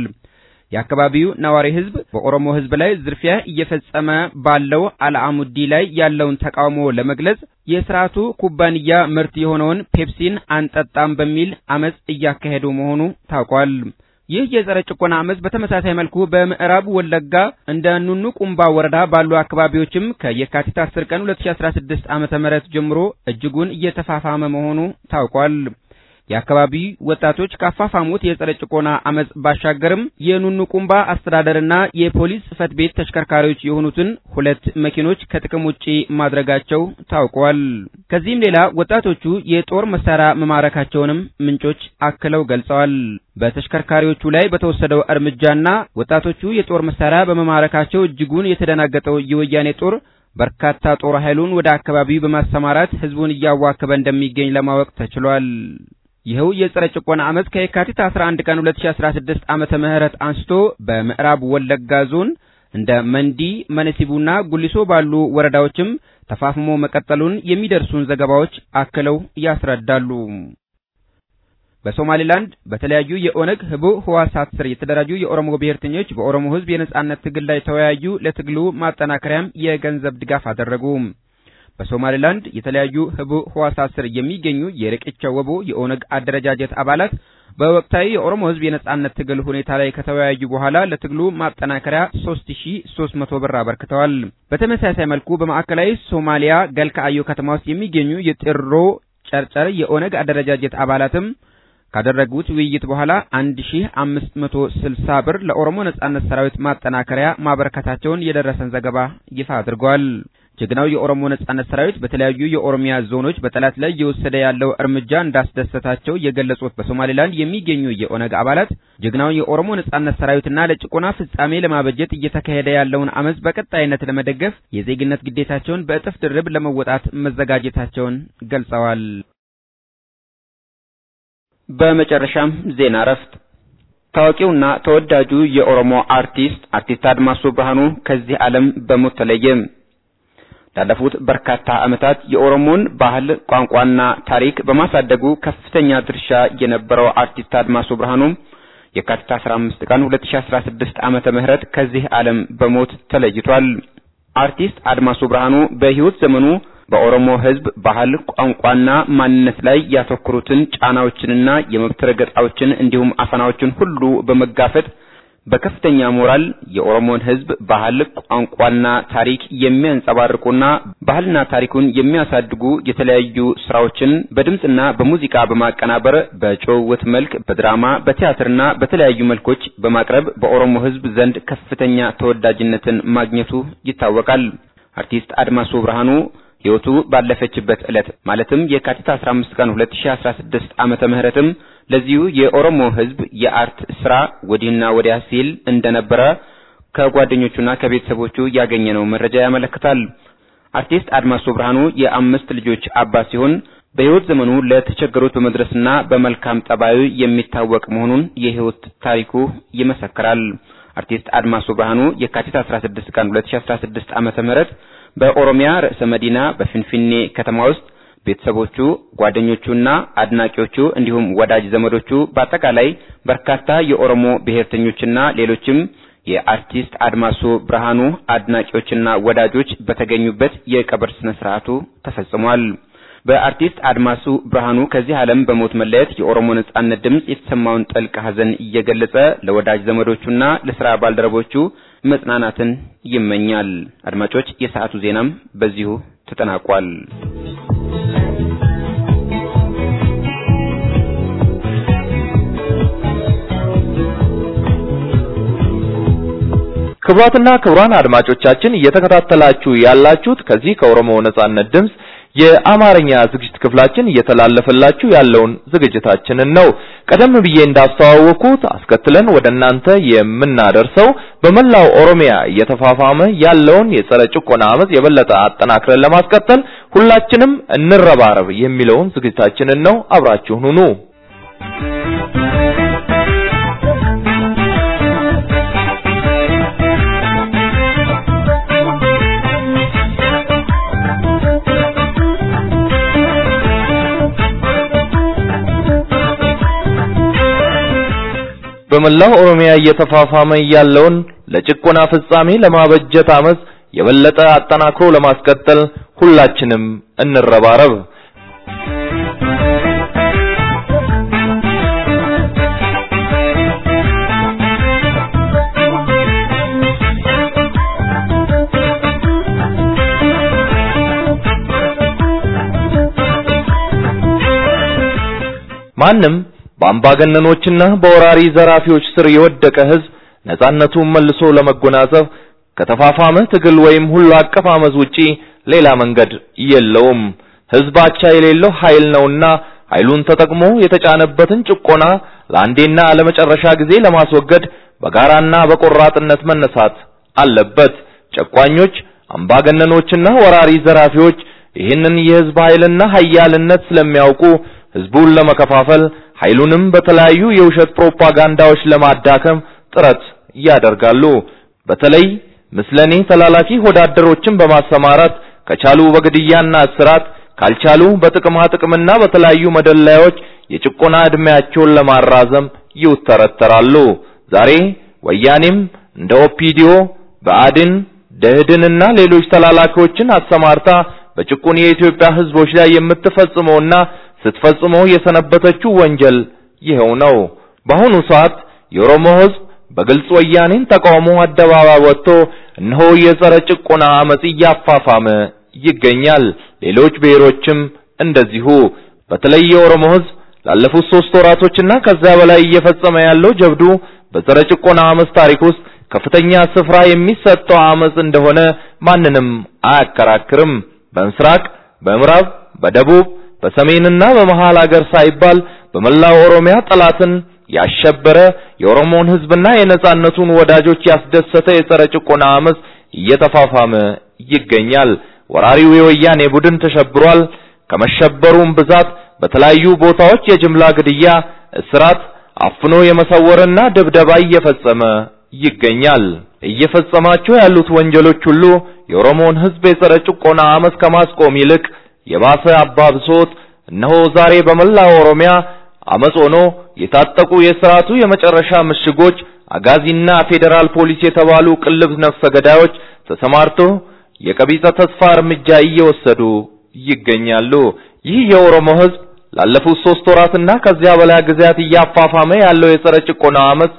የአካባቢው ነዋሪ ህዝብ በኦሮሞ ህዝብ ላይ ዝርፊያ እየፈጸመ ባለው አልአሙዲ ላይ ያለውን ተቃውሞ ለመግለጽ የስርዓቱ ኩባንያ ምርት የሆነውን ፔፕሲን አንጠጣም በሚል አመጽ እያካሄዱ መሆኑ ታውቋል። ይህ የጸረ ጭቆና አመጽ በተመሳሳይ መልኩ በምዕራብ ወለጋ እንደ ኑኑ ቁምባ ወረዳ ባሉ አካባቢዎችም ከየካቲት 10 ቀን 2016 ዓመተ ምህረት ጀምሮ እጅጉን እየተፋፋመ መሆኑ ታውቋል። የአካባቢ ወጣቶች ካፋፋሙት የጸረ ጭቆና አመጽ ባሻገርም የኑኑ ቁምባ አስተዳደርና የፖሊስ ጽሕፈት ቤት ተሽከርካሪዎች የሆኑትን ሁለት መኪኖች ከጥቅም ውጪ ማድረጋቸው ታውቋል። ከዚህም ሌላ ወጣቶቹ የጦር መሳሪያ መማረካቸውንም ምንጮች አክለው ገልጸዋል። በተሽከርካሪዎቹ ላይ በተወሰደው እርምጃና ወጣቶቹ የጦር መሳሪያ በመማረካቸው እጅጉን የተደናገጠው የወያኔ ጦር በርካታ ጦር ኃይሉን ወደ አካባቢው በማሰማራት ህዝቡን እያዋከበ እንደሚገኝ ለማወቅ ተችሏል። ይኸው የጸረ ጭቆና አመጽ ከየካቲት 11 ቀን 2016 ዓመተ ምህረት አንስቶ በምዕራብ ወለጋ ዞን እንደ መንዲ፣ መነሲቡና ጉሊሶ ባሉ ወረዳዎችም ተፋፍሞ መቀጠሉን የሚደርሱን ዘገባዎች አክለው ያስረዳሉ። በሶማሌላንድ በተለያዩ የኦነግ ህቡዕ ህዋሳት ስር የተደራጁ የኦሮሞ ብሔርተኞች በኦሮሞ ህዝብ የነጻነት ትግል ላይ ተወያዩ። ለትግሉ ማጠናከሪያም የገንዘብ ድጋፍ አደረጉ። በሶማሌላንድ የተለያዩ ህቡዕ ህዋሳት ስር የሚገኙ የርቅቻ ወቦ የኦነግ አደረጃጀት አባላት በወቅታዊ የኦሮሞ ህዝብ የነጻነት ትግል ሁኔታ ላይ ከተወያዩ በኋላ ለትግሉ ማጠናከሪያ 3300 ብር አበርክተዋል። በተመሳሳይ መልኩ በማዕከላዊ ሶማሊያ ገልካአዮ ከተማ ውስጥ የሚገኙ የጥሮ ጨርጨር የኦነግ አደረጃጀት አባላትም ካደረጉት ውይይት በኋላ 1560 ብር ለኦሮሞ ነጻነት ሰራዊት ማጠናከሪያ ማበረከታቸውን የደረሰን ዘገባ ይፋ አድርጓል። ጀግናው የኦሮሞ ነጻነት ሰራዊት በተለያዩ የኦሮሚያ ዞኖች በጠላት ላይ እየወሰደ ያለው እርምጃ እንዳስደሰታቸው የገለጹት በሶማሌላንድ የሚገኙ የኦነግ አባላት ጀግናው የኦሮሞ ነጻነት ሰራዊትና ለጭቆና ፍጻሜ ለማበጀት እየተካሄደ ያለውን አመጽ በቀጣይነት ለመደገፍ የዜግነት ግዴታቸውን በእጥፍ ድርብ ለመወጣት መዘጋጀታቸውን ገልጸዋል። በመጨረሻም ዜና እረፍት። ታዋቂውና ተወዳጁ የኦሮሞ አርቲስት አርቲስት አድማሱ ብርሃኑ ከዚህ ዓለም በሞት ተለየ። ላለፉት በርካታ ዓመታት የኦሮሞን ባህል ቋንቋና ታሪክ በማሳደጉ ከፍተኛ ድርሻ የነበረው አርቲስት አድማሱ ብርሃኑ የካቲት 15 ቀን 2016 ዓመተ ምህረት ከዚህ ዓለም በሞት ተለይቷል። አርቲስት አድማሱ ብርሃኑ በሕይወት ዘመኑ በኦሮሞ ሕዝብ ባህል ቋንቋና ማንነት ላይ ያተኮሩትን ጫናዎችንና የመብት ረገጣዎችን እንዲሁም አፈናዎችን ሁሉ በመጋፈጥ በከፍተኛ ሞራል የኦሮሞን ሕዝብ ባህል ቋንቋና ታሪክ የሚያንጸባርቁና ባህልና ታሪኩን የሚያሳድጉ የተለያዩ ስራዎችን በድምፅና በሙዚቃ በማቀናበር በጭውውት መልክ በድራማ በቲያትርና በተለያዩ መልኮች በማቅረብ በኦሮሞ ሕዝብ ዘንድ ከፍተኛ ተወዳጅነትን ማግኘቱ ይታወቃል። አርቲስት አድማሱ ብርሃኑ ሕይወቱ ባለፈችበት ዕለት ማለትም የካቲት 15 ቀን 2016 ዓመተ ምህረትም ለዚሁ የኦሮሞ ሕዝብ የአርት ስራ ወዲህና ወዲያ ሲል እንደነበረ ከጓደኞቹና ከቤተሰቦቹ ያገኘነው መረጃ ያመለክታል። አርቲስት አድማሱ ብርሃኑ የአምስት ልጆች አባት ሲሆን በሕይወት ዘመኑ ለተቸገሩት በመድረስና በመልካም ጠባዩ የሚታወቅ መሆኑን የሕይወት ታሪኩ ይመሰክራል። አርቲስት አድማሱ ብርሃኑ የካቲት 16 ቀን 2016 ዓመተ ምህረት በኦሮሚያ ርዕሰ መዲና በፊንፊኔ ከተማ ውስጥ ቤተሰቦቹ፣ ጓደኞቹና አድናቂዎቹ እንዲሁም ወዳጅ ዘመዶቹ በአጠቃላይ በርካታ የኦሮሞ ብሔርተኞችና ሌሎችም የአርቲስት አድማሱ ብርሃኑ አድናቂዎችና ወዳጆች በተገኙበት የቀብር ስነ ስርዓቱ ተፈጽሟል። በአርቲስት አድማሱ ብርሃኑ ከዚህ ዓለም በሞት መለየት የኦሮሞ ነጻነት ድምጽ የተሰማውን ጥልቅ ሐዘን እየገለጸ ለወዳጅ ዘመዶቹና ለስራ ባልደረቦቹ መጽናናትን ይመኛል። አድማጮች፣ የሰዓቱ ዜናም በዚሁ ተጠናቋል። ክቡራትና ክቡራን አድማጮቻችን እየተከታተላችሁ ያላችሁት ከዚህ ከኦሮሞ ነጻነት ድምጽ የአማርኛ ዝግጅት ክፍላችን እየተላለፈላችሁ ያለውን ዝግጅታችንን ነው። ቀደም ብዬ እንዳስተዋወቅኩት አስከትለን ወደ እናንተ የምናደርሰው በመላው ኦሮሚያ እየተፋፋመ ያለውን የጸረ ጭቆና አመጽ የበለጠ አጠናክረን ለማስቀጠል ሁላችንም እንረባረብ የሚለውን ዝግጅታችንን ነው። አብራችሁን ሁኑ። በመላው ኦሮሚያ እየተፋፋመ ያለውን ለጭቆና ፍጻሜ ለማበጀት አመጽ የበለጠ አጠናክሮ ለማስቀጠል ሁላችንም እንረባረብ። ማንም በአምባገነኖችና በወራሪ ዘራፊዎች ስር የወደቀ ህዝብ ነጻነቱን መልሶ ለመጎናጸፍ ከተፋፋመ ትግል ወይም ሁሉ አቀፍ አመጽ ውጪ ሌላ መንገድ የለውም። ህዝብ አቻ የሌለው ኃይል ነውና ኃይሉን ተጠቅሞ የተጫነበትን ጭቆና ለአንዴና ለመጨረሻ ጊዜ ለማስወገድ በጋራና በቆራጥነት መነሳት አለበት። ጨቋኞች፣ አምባገነኖችና ወራሪ ዘራፊዎች ይህንን የህዝብ ኃይልና ኃያልነት ስለሚያውቁ ህዝቡን ለመከፋፈል ኃይሉንም በተለያዩ የውሸት ፕሮፓጋንዳዎች ለማዳከም ጥረት ያደርጋሉ። በተለይ ምስለኔ ተላላኪ ወዳደሮችን በማሰማራት ከቻሉ በግድያና እስራት ካልቻሉ በጥቅማ ጥቅምና በተለያዩ መደለያዎች የጭቆና ዕድሜያቸውን ለማራዘም ይውተረተራሉ። ዛሬ ወያኔም እንደ ኦፒዲዮ፣ ብአዴን፣ ደህድንና ሌሎች ተላላኪዎችን አሰማርታ በጭቁን የኢትዮጵያ ህዝቦች ላይ የምትፈጽመውና ስትፈጽመው የሰነበተችው ወንጀል ይኸው ነው። በአሁኑ ሰዓት የኦሮሞ ህዝብ በግልጽ ወያኔን ተቃውሞ አደባባይ ወጥቶ እነሆ የጸረ ጭቆና አመጽ እያፋፋመ ይገኛል። ሌሎች ብሔሮችም እንደዚሁ። በተለይ የኦሮሞ ህዝብ ላለፉት ሶስት ወራቶችና ከዚያ በላይ እየፈጸመ ያለው ጀብዱ በጸረ ጭቆና አመጽ ታሪክ ውስጥ ከፍተኛ ስፍራ የሚሰጠው አመጽ እንደሆነ ማንንም አያከራክርም። በምስራቅ፣ በምዕራብ፣ በደቡብ በሰሜንና በመሃል ሀገር ሳይባል በመላው ኦሮሚያ ጠላትን ያሸበረ የኦሮሞን ህዝብና የነጻነቱን ወዳጆች ያስደሰተ የጸረ ጭቆና አመጽ እየተፋፋመ ይገኛል። ወራሪው የወያኔ ቡድን ተሸብሯል። ከመሸበሩም ብዛት በተለያዩ ቦታዎች የጅምላ ግድያ፣ እስራት፣ አፍኖ የመሰወርና ድብደባ እየፈጸመ ይገኛል። እየፈጸማቸው ያሉት ወንጀሎች ሁሉ የኦሮሞን ህዝብ የጸረ ጭቆና አመጽ ከማስቆም ይልቅ የባሰ አባብሶት እነሆ ዛሬ በመላው ኦሮሚያ አመጽ ሆኖ የታጠቁ የስርዓቱ የመጨረሻ ምሽጎች አጋዚና ፌዴራል ፖሊስ የተባሉ ቅልብ ነፍሰ ገዳዮች ተሰማርቶ የቀቢጸ ተስፋ እርምጃ እየወሰዱ ይገኛሉ። ይህ የኦሮሞ ህዝብ ላለፉት ሶስት ወራትና ከዚያ በላይ ጊዜያት እያፋፋመ ያለው የጸረ ጭቆና አመጽ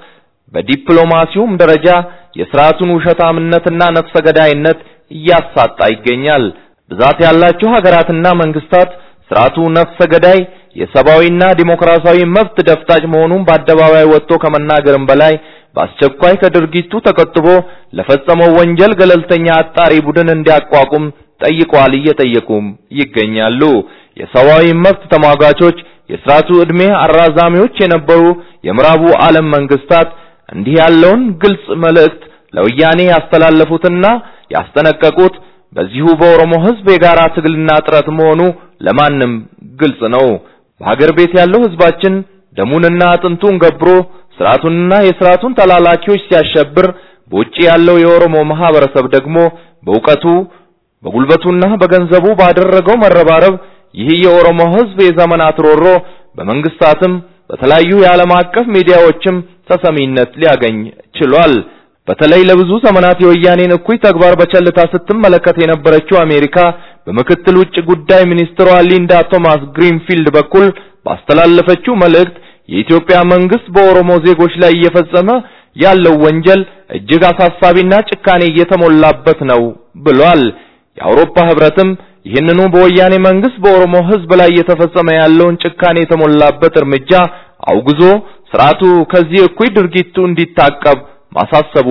በዲፕሎማሲውም ደረጃ የስርዓቱን ውሸታምነትና ነፍሰ ገዳይነት እያሳጣ ይገኛል። ብዛት ያላቸው ሀገራትና መንግስታት ስርዓቱ ነፍሰ ገዳይ የሰብአዊና ዲሞክራሲያዊ መብት ደፍጣጭ መሆኑን በአደባባይ ወጥቶ ከመናገርም በላይ በአስቸኳይ ከድርጊቱ ተቆጥቦ ለፈጸመው ወንጀል ገለልተኛ አጣሪ ቡድን እንዲያቋቁም ጠይቀዋል፣ እየጠየቁም ይገኛሉ። የሰብአዊ መብት ተሟጋቾች፣ የስርዓቱ ዕድሜ አራዛሚዎች የነበሩ የምዕራቡ ዓለም መንግስታት እንዲህ ያለውን ግልጽ መልእክት ለወያኔ ያስተላለፉትና ያስጠነቀቁት በዚሁ በኦሮሞ ህዝብ የጋራ ትግልና ጥረት መሆኑ ለማንም ግልጽ ነው። በሀገር ቤት ያለው ህዝባችን ደሙንና አጥንቱን ገብሮ ስርዓቱንና የስርዓቱን ተላላኪዎች ሲያሸብር፣ በውጪ ያለው የኦሮሞ ማህበረሰብ ደግሞ በእውቀቱ በጉልበቱና በገንዘቡ ባደረገው መረባረብ ይህ የኦሮሞ ህዝብ የዘመናት ሮሮ በመንግስታትም በተለያዩ የዓለም አቀፍ ሚዲያዎችም ተሰሚነት ሊያገኝ ችሏል። በተለይ ለብዙ ዘመናት የወያኔን እኩይ ተግባር በቸልታ ስትመለከት የነበረችው አሜሪካ በምክትል ውጭ ጉዳይ ሚኒስትሯ ሊንዳ ቶማስ ግሪንፊልድ በኩል ባስተላለፈችው መልእክት የኢትዮጵያ መንግስት በኦሮሞ ዜጎች ላይ እየፈጸመ ያለው ወንጀል እጅግ አሳሳቢና ጭካኔ እየተሞላበት ነው ብሏል። የአውሮፓ ህብረትም ይህንኑ በወያኔ መንግስት በኦሮሞ ህዝብ ላይ እየተፈጸመ ያለውን ጭካኔ የተሞላበት እርምጃ አውግዞ ስርዓቱ ከዚህ እኩይ ድርጊቱ እንዲታቀብ ማሳሰቡ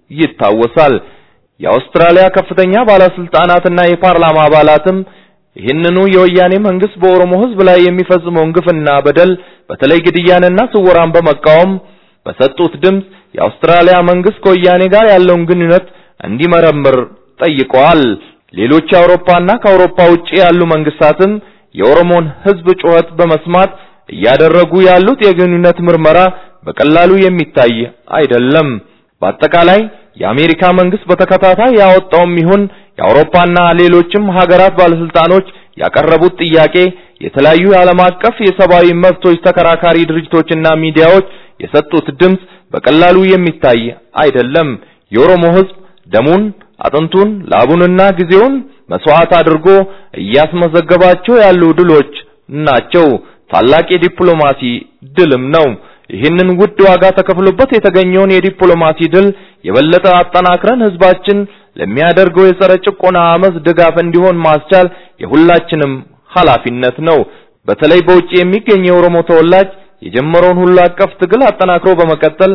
ይታወሳል። የአውስትራሊያ ከፍተኛ ባለስልጣናትና የፓርላማ አባላትም ይህንኑ የወያኔ መንግስት በኦሮሞ ህዝብ ላይ የሚፈጽመውን ግፍና በደል በተለይ ግድያንና ስወራን በመቃወም በሰጡት ድምፅ የአውስትራሊያ መንግስት ከወያኔ ጋር ያለውን ግንኙነት እንዲመረምር ጠይቀዋል። ሌሎች የአውሮፓና ከአውሮፓ ውጪ ያሉ መንግስታትም የኦሮሞን ህዝብ ጩኸት በመስማት እያደረጉ ያሉት የግንኙነት ምርመራ በቀላሉ የሚታይ አይደለም። በአጠቃላይ የአሜሪካ መንግስት በተከታታይ ያወጣውም ይሁን የአውሮፓና ሌሎችም ሀገራት ባለስልጣኖች ያቀረቡት ጥያቄ የተለያዩ የዓለም አቀፍ የሰብአዊ መብቶች ተከራካሪ ድርጅቶችና ሚዲያዎች የሰጡት ድምፅ በቀላሉ የሚታይ አይደለም። የኦሮሞ ህዝብ ደሙን፣ አጥንቱን፣ ላቡንና ጊዜውን መስዋዕት አድርጎ እያስመዘገባቸው ያሉ ድሎች ናቸው። ታላቅ የዲፕሎማሲ ድልም ነው። ይህንን ውድ ዋጋ ተከፍሎበት የተገኘውን የዲፕሎማሲ ድል የበለጠ አጠናክረን ህዝባችን ለሚያደርገው የጸረ ጭቆና አመፅ ድጋፍ እንዲሆን ማስቻል የሁላችንም ኃላፊነት ነው። በተለይ በውጭ የሚገኝ የኦሮሞ ተወላጅ የጀመረውን ሁሉ አቀፍ ትግል አጠናክሮ በመቀጠል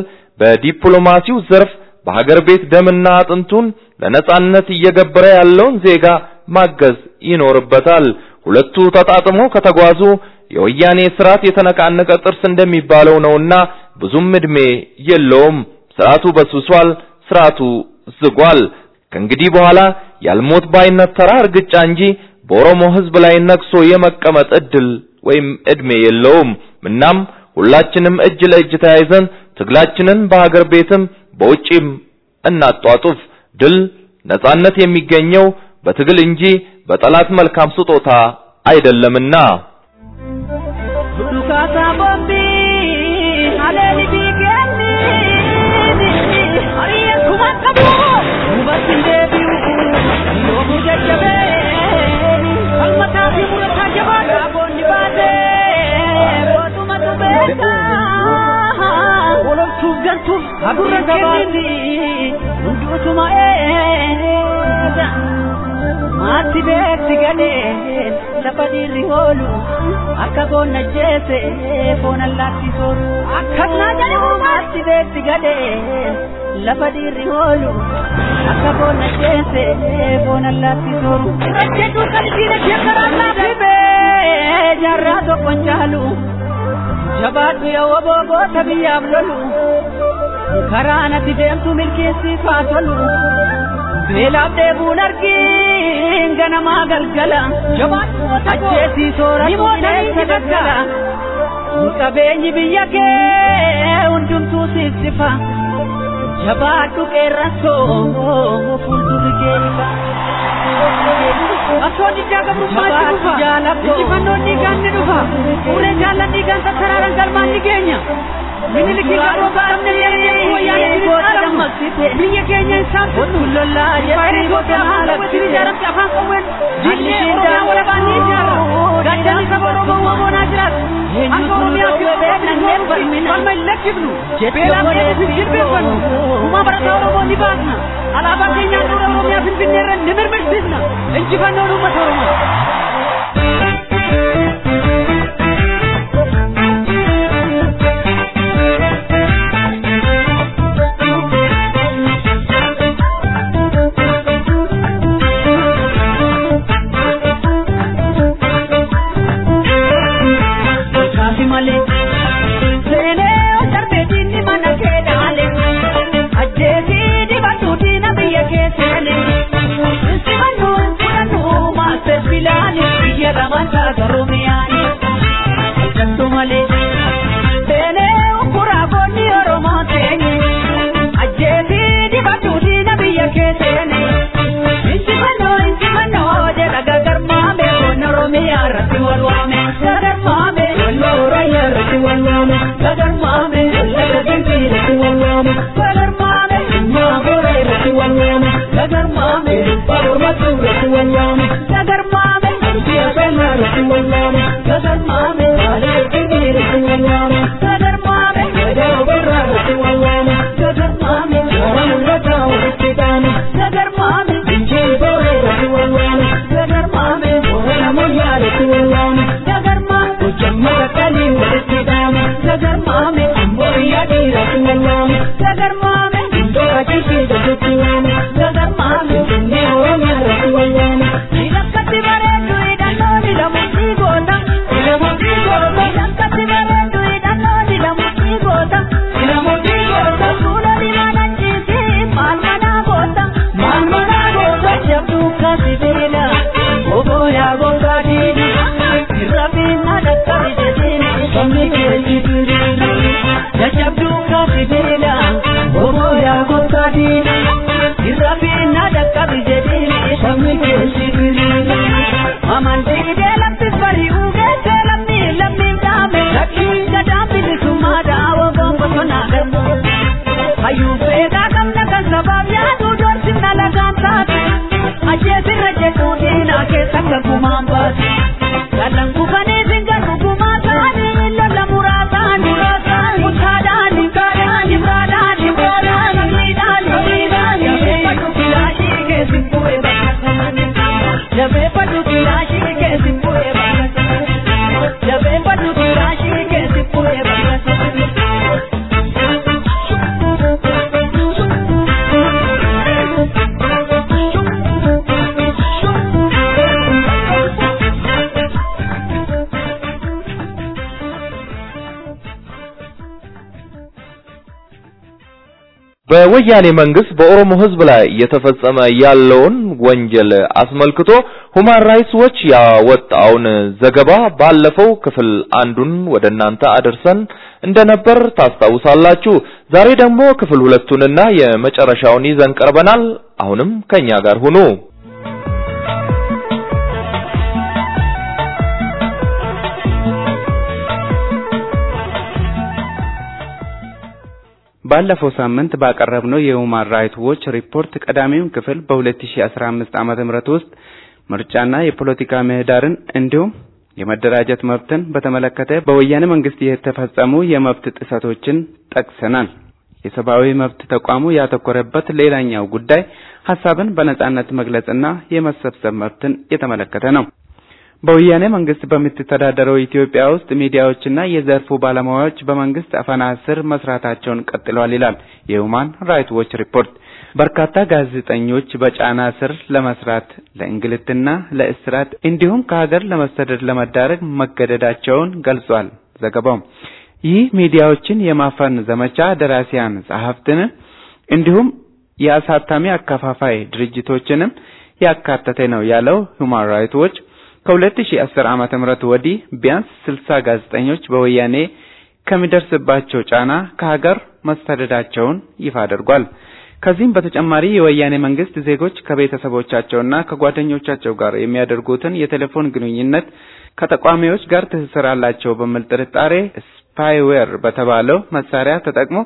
በዲፕሎማሲው ዘርፍ በሀገር ቤት ደምና አጥንቱን ለነጻነት እየገበረ ያለውን ዜጋ ማገዝ ይኖርበታል። ሁለቱ ተጣጥሞ ከተጓዙ የወያኔ ስርዓት የተነቃነቀ ጥርስ እንደሚባለው ነውና ብዙም እድሜ የለውም። ስርዓቱ በስብሷል፣ ስርዓቱ ዝጓል። ከእንግዲህ በኋላ ያልሞት ባይነት ተራ እርግጫ እንጂ በኦሮሞ ህዝብ ላይ ነግሶ የመቀመጥ እድል ወይም እድሜ የለውም። እናም ሁላችንም እጅ ለእጅ ተያይዘን ትግላችንን በሀገር ቤትም በውጪም እናጧጡፍ። ድል ነጻነት የሚገኘው በትግል እንጂ በጠላት መልካም ስጦታ አይደለምና። Dukata bombi aleli bigenni ariya kumakabu mubatin debiu yo mujajabe kalmata fi murata jabata bonni bade botuma tubeta wolol tugantu adurra kenni undutuma eeda maatti beekti gadheen lafa dhiirri oolu akka boonna jeese foon allaatti sooru akkasnaa jedhamu maatti beekti gadheen lafa dhiirri oolu akka boonna jeese foon allaatti sooru jedhu qalbiina shekaraallaa dhibee jaarraa tokkon caalu jabaadhu yoo booboota biyyaaf lolu karaa natti deemtu milkeessiifaa tolu beelaaf deebuun argiin ganamaa galgala ajjeesii sooratu bineensa gaggala qabeenyi biyya kee hundumtuu sissifa jabaadhu qeerransoo fuuldurri keessa. Osoo diddaa gabrummaatti dhufa, injifannoon dhiigaan ni dhufa, ulee jaallan dhiigaan sassaraaran galmaan ni geenya. Miniliki garuu baafne yeroo wayyaanee dhaalama biyya keenya isaan tuttu faayiree goota haala wajjin ijaaramte afaan qawween diinee oromiyaa walabaan ni ijaara gaachanni saba oromoo waamoonaa jiraatu akka oromiyaa fi beeknanneen falma hin lakkifnu beelaan deebisuuf jilbeeffannu uumaa barataa oromoo ni baasna alaabaa keenyaa dura oromiyaa finfinneerra ni mirmirsiisna injifannoon uummata oromoo. Bilani barbaadini irra fiinna dhaqqabi jedhini sabni keessi diriini amantii laftis bari'uu geessee lammi lammiin dhaame lakkiin gadaan bilisummaa daawwa gonbosonaa garbu hayyuu beekaa qabna kan sabaaf yaadu doorsinna lagaan taate ajjeesirra jedhuu diinaa keessa gagumaan baate galan kufanii singarru gumaa ta'anii lola muraa ta'anii mutaadhaani gaadhaani biraadhaani biraadhaani miidhaani miidhaani jabeeffadhu kilaashii keessin bu'ee bakka jabeeffadhu kilaashii keessin bu'ee bakka jabeeffadhu kilaashii keessin bu'ee bakka በወያኔ መንግስት በኦሮሞ ህዝብ ላይ እየተፈጸመ ያለውን ወንጀል አስመልክቶ ሁማን ራይትስ ዎች ያወጣውን ዘገባ ባለፈው ክፍል አንዱን ወደ እናንተ አድርሰን እንደነበር ታስታውሳላችሁ። ዛሬ ደግሞ ክፍል ሁለቱንና የመጨረሻውን ይዘን ቀርበናል። አሁንም ከኛ ጋር ሁኑ። ባለፈው ሳምንት ባቀረብነው የሁማን ራይት ዎች ሪፖርት ቀዳሚውን ክፍል በ2015 ዓመተ ምህረት ውስጥ ምርጫና የፖለቲካ ምህዳርን እንዲሁም የመደራጀት መብትን በተመለከተ በወያኔ መንግስት የተፈጸሙ የመብት ጥሰቶችን ጠቅሰናል። የሰብአዊ መብት ተቋሙ ያተኮረበት ሌላኛው ጉዳይ ሀሳብን በነጻነት መግለጽና የመሰብሰብ መብትን የተመለከተ ነው። በወያኔ መንግስት በምትተዳደረው ኢትዮጵያ ውስጥ ሚዲያዎችና የዘርፉ ባለሙያዎች በመንግስት አፈና ስር መስራታቸውን ቀጥለዋል ይላል የሁማን ራይት ዎች ሪፖርት። በርካታ ጋዜጠኞች በጫና ስር ለመስራት ለእንግልትና ለእስራት እንዲሁም ከሀገር ለመሰደድ ለመዳረግ መገደዳቸውን ገልጿል ዘገባው። ይህ ሚዲያዎችን የማፈን ዘመቻ ደራሲያን፣ ጸሐፍትን እንዲሁም የአሳታሚ አከፋፋይ ድርጅቶችንም ያካተተ ነው ያለው ሁማን ራይት ዎች ከ2010 ዓመተ ምህረት ወዲህ ቢያንስ 60 ጋዜጠኞች በወያኔ ከሚደርስባቸው ጫና ከሀገር መሰደዳቸውን ይፋ አድርጓል። ከዚህም በተጨማሪ የወያኔ መንግስት ዜጎች ከቤተሰቦቻቸውና ከጓደኞቻቸው ጋር የሚያደርጉትን የቴሌፎን ግንኙነት ከተቃዋሚዎች ጋር ትስስር አላቸው በሚል ጥርጣሬ ስፓይዌር በተባለው መሳሪያ ተጠቅሞ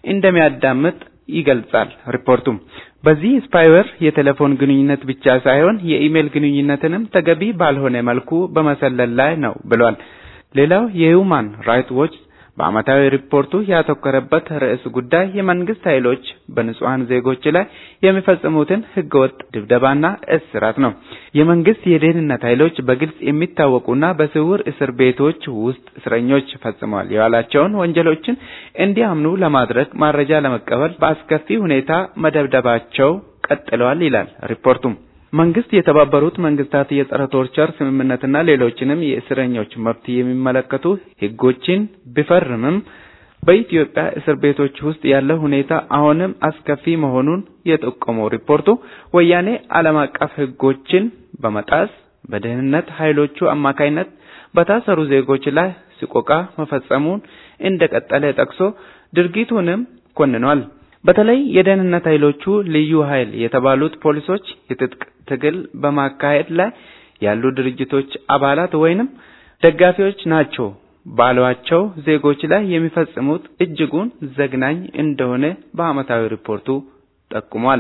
እንደሚያዳምጥ ይገልጻል ሪፖርቱም። በዚህ ስፓይዌር የቴሌፎን ግንኙነት ብቻ ሳይሆን የኢሜል ግንኙነትንም ተገቢ ባልሆነ መልኩ በመሰለል ላይ ነው ብሏል። ሌላው የሁማን ራይት ዎች በዓመታዊ ሪፖርቱ ያተኮረበት ርዕስ ጉዳይ የመንግስት ኃይሎች በንጹሐን ዜጎች ላይ የሚፈጽሙትን ህገወጥ ድብደባና እስራት ነው። የመንግስት የደህንነት ኃይሎች በግልጽ የሚታወቁና በስውር እስር ቤቶች ውስጥ እስረኞች ፈጽመዋል ያላቸውን ወንጀሎችን እንዲያምኑ ለማድረግ መረጃ ለመቀበል በአስከፊ ሁኔታ መደብደባቸው ቀጥለዋል ይላል ሪፖርቱም። መንግስት የተባበሩት መንግስታት የጸረ ቶርቸር ስምምነትና ሌሎችንም የእስረኞች መብት የሚመለከቱ ህጎችን ቢፈርምም በኢትዮጵያ እስር ቤቶች ውስጥ ያለው ሁኔታ አሁንም አስከፊ መሆኑን የጠቆመው ሪፖርቱ ወያኔ ዓለም አቀፍ ህጎችን በመጣስ በደህንነት ኃይሎቹ አማካይነት በታሰሩ ዜጎች ላይ ስቆቃ መፈጸሙን እንደቀጠለ ጠቅሶ ድርጊቱንም ኮንኗል። በተለይ የደህንነት ኃይሎቹ ልዩ ኃይል የተባሉት ፖሊሶች የትጥቅ ትግል በማካሄድ ላይ ያሉ ድርጅቶች አባላት ወይንም ደጋፊዎች ናቸው ባሏቸው ዜጎች ላይ የሚፈጽሙት እጅጉን ዘግናኝ እንደሆነ በዓመታዊ ሪፖርቱ ጠቁሟል።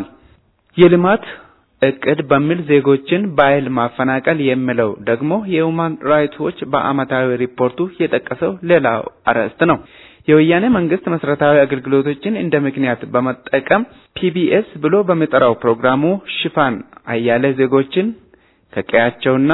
የልማት እቅድ በሚል ዜጎችን በኃይል ማፈናቀል የሚለው ደግሞ የሁማን ራይትስ ዎች በዓመታዊ ሪፖርቱ የጠቀሰው ሌላው አርዕስት ነው። የወያኔ መንግስት መሰረታዊ አገልግሎቶችን እንደ ምክንያት በመጠቀም ፒቢኤስ ብሎ በሚጠራው ፕሮግራሙ ሽፋን አያሌ ዜጎችን ከቀያቸውና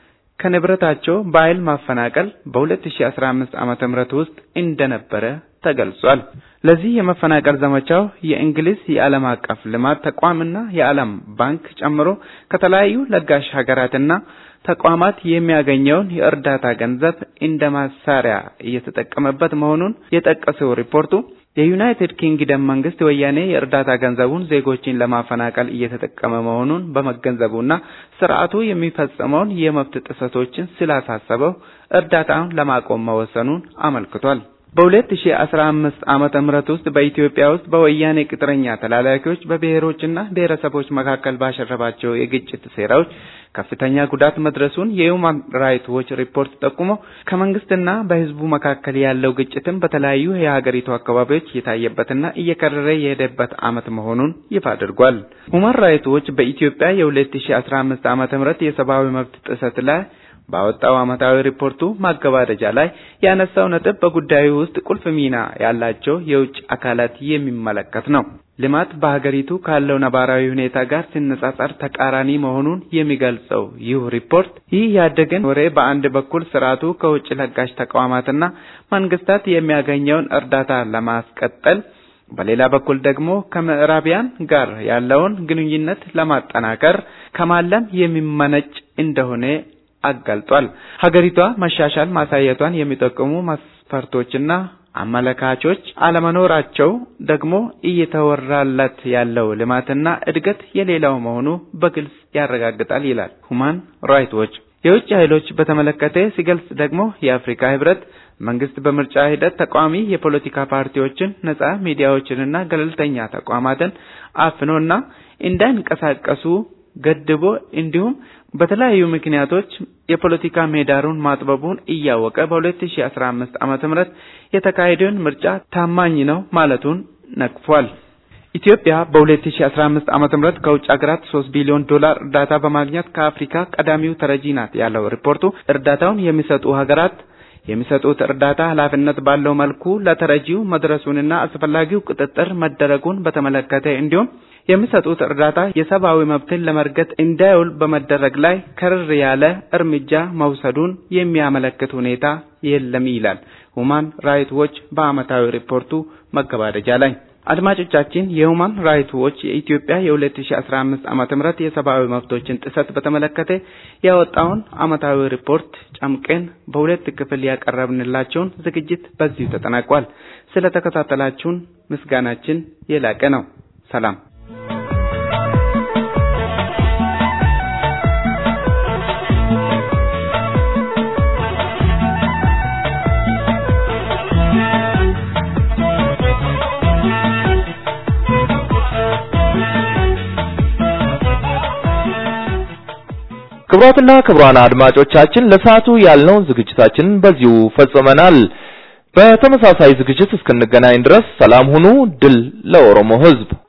ከንብረታቸው በኃይል ማፈናቀል በ2015 ዓመተ ምህረት ውስጥ እንደነበረ ተገልጿል። ለዚህ የመፈናቀል ዘመቻው የእንግሊዝ የዓለም አቀፍ ልማት ተቋምና የዓለም ባንክ ጨምሮ ከተለያዩ ለጋሽ ሀገራትና ተቋማት የሚያገኘውን የእርዳታ ገንዘብ እንደ ማሳሪያ እየተጠቀመበት መሆኑን የጠቀሰው ሪፖርቱ የዩናይትድ ኪንግደም መንግስት ወያኔ የእርዳታ ገንዘቡን ዜጎችን ለማፈናቀል እየተጠቀመ መሆኑን በመገንዘቡና ስርዓቱ የሚፈጸመውን የመብት ጥሰቶችን ስላሳሰበው እርዳታውን ለማቆም መወሰኑን አመልክቷል። በ2015 ዓመተ ምህረት ውስጥ በኢትዮጵያ ውስጥ በወያኔ ቅጥረኛ ተላላኪዎች በብሔሮችና ብሔረሰቦች መካከል ባሸረባቸው የግጭት ሴራዎች ከፍተኛ ጉዳት መድረሱን የሁማን ራይትስ ዎች ሪፖርት ጠቁሞ ከመንግስትና በህዝቡ መካከል ያለው ግጭትም በተለያዩ የሀገሪቱ አካባቢዎች የታየበትና እየከረረ የሄደበት ዓመት መሆኑን ይፋ አድርጓል። ሁማን ራይትስ ዎች በኢትዮጵያ የ2015 ዓመተ ምህረት የሰብአዊ መብት ጥሰት ላይ ባወጣው ዓመታዊ ሪፖርቱ ማገባደጃ ላይ ያነሳው ነጥብ በጉዳዩ ውስጥ ቁልፍ ሚና ያላቸው የውጭ አካላት የሚመለከት ነው። ልማት በሀገሪቱ ካለው ነባራዊ ሁኔታ ጋር ሲነጻጸር ተቃራኒ መሆኑን የሚገልጸው ይህ ሪፖርት ይህ ያደገን ወሬ በአንድ በኩል ስርዓቱ ከውጭ ለጋሽ ተቋማትና መንግስታት የሚያገኘውን እርዳታ ለማስቀጠል በሌላ በኩል ደግሞ ከምዕራቢያን ጋር ያለውን ግንኙነት ለማጠናከር ከማለም የሚመነጭ እንደሆነ አጋልጧል። ሀገሪቷ መሻሻል ማሳየቷን የሚጠቁሙ መስፈርቶችና አመለካቾች አለመኖራቸው ደግሞ እየተወራለት ያለው ልማትና እድገት የሌላው መሆኑ በግልጽ ያረጋግጣል ይላል ሁማን ራይትስ ዎች። የውጭ ኃይሎች በተመለከተ ሲገልጽ ደግሞ የአፍሪካ ህብረት መንግስት በምርጫ ሂደት ተቃዋሚ የፖለቲካ ፓርቲዎችን፣ ነጻ ሚዲያዎችንና ገለልተኛ ተቋማትን አፍኖና እንዳይንቀሳቀሱ ገድቦ እንዲሁም በተለያዩ ምክንያቶች የፖለቲካ ምህዳሩን ማጥበቡን እያወቀ በ2015 ዓመተ ምህረት የተካሄደውን ምርጫ ታማኝ ነው ማለቱን ነቅፏል። ኢትዮጵያ በ2015 ዓመተ ምህረት ከውጭ ሀገራት 3 ቢሊዮን ዶላር እርዳታ በማግኘት ከአፍሪካ ቀዳሚው ተረጂ ናት ያለው ሪፖርቱ እርዳታውን የሚሰጡ ሀገራት የሚሰጡት እርዳታ ኃላፊነት ባለው መልኩ ለተረጂው መድረሱንና አስፈላጊው ቁጥጥር መደረጉን በተመለከተ እንዲሁም የሚሰጡት እርዳታ የሰብአዊ መብትን ለመርገጥ እንዳይውል በመደረግ ላይ ከርር ያለ እርምጃ መውሰዱን የሚያመለክት ሁኔታ የለም ይላል ሁማን ራይትስ ዎች በዓመታዊ ሪፖርቱ መገባደጃ ላይ። አድማጮቻችን የሁማን ራይትስ ዎች የኢትዮጵያ የ2015 ዓመተ ምህረት የሰብአዊ መብቶችን ጥሰት በተመለከተ ያወጣውን ዓመታዊ ሪፖርት ጨምቀን በሁለት ክፍል ያቀረብንላችሁን ዝግጅት በዚሁ ተጠናቋል። ስለተከታተላችሁን ምስጋናችን የላቀ ነው። ሰላም። ክቡራትና ክቡራን አድማጮቻችን ለሰዓቱ ያልነው ዝግጅታችንን በዚሁ ፈጽመናል። በተመሳሳይ ዝግጅት እስክንገናኝ ድረስ ሰላም ሁኑ። ድል ለኦሮሞ ሕዝብ!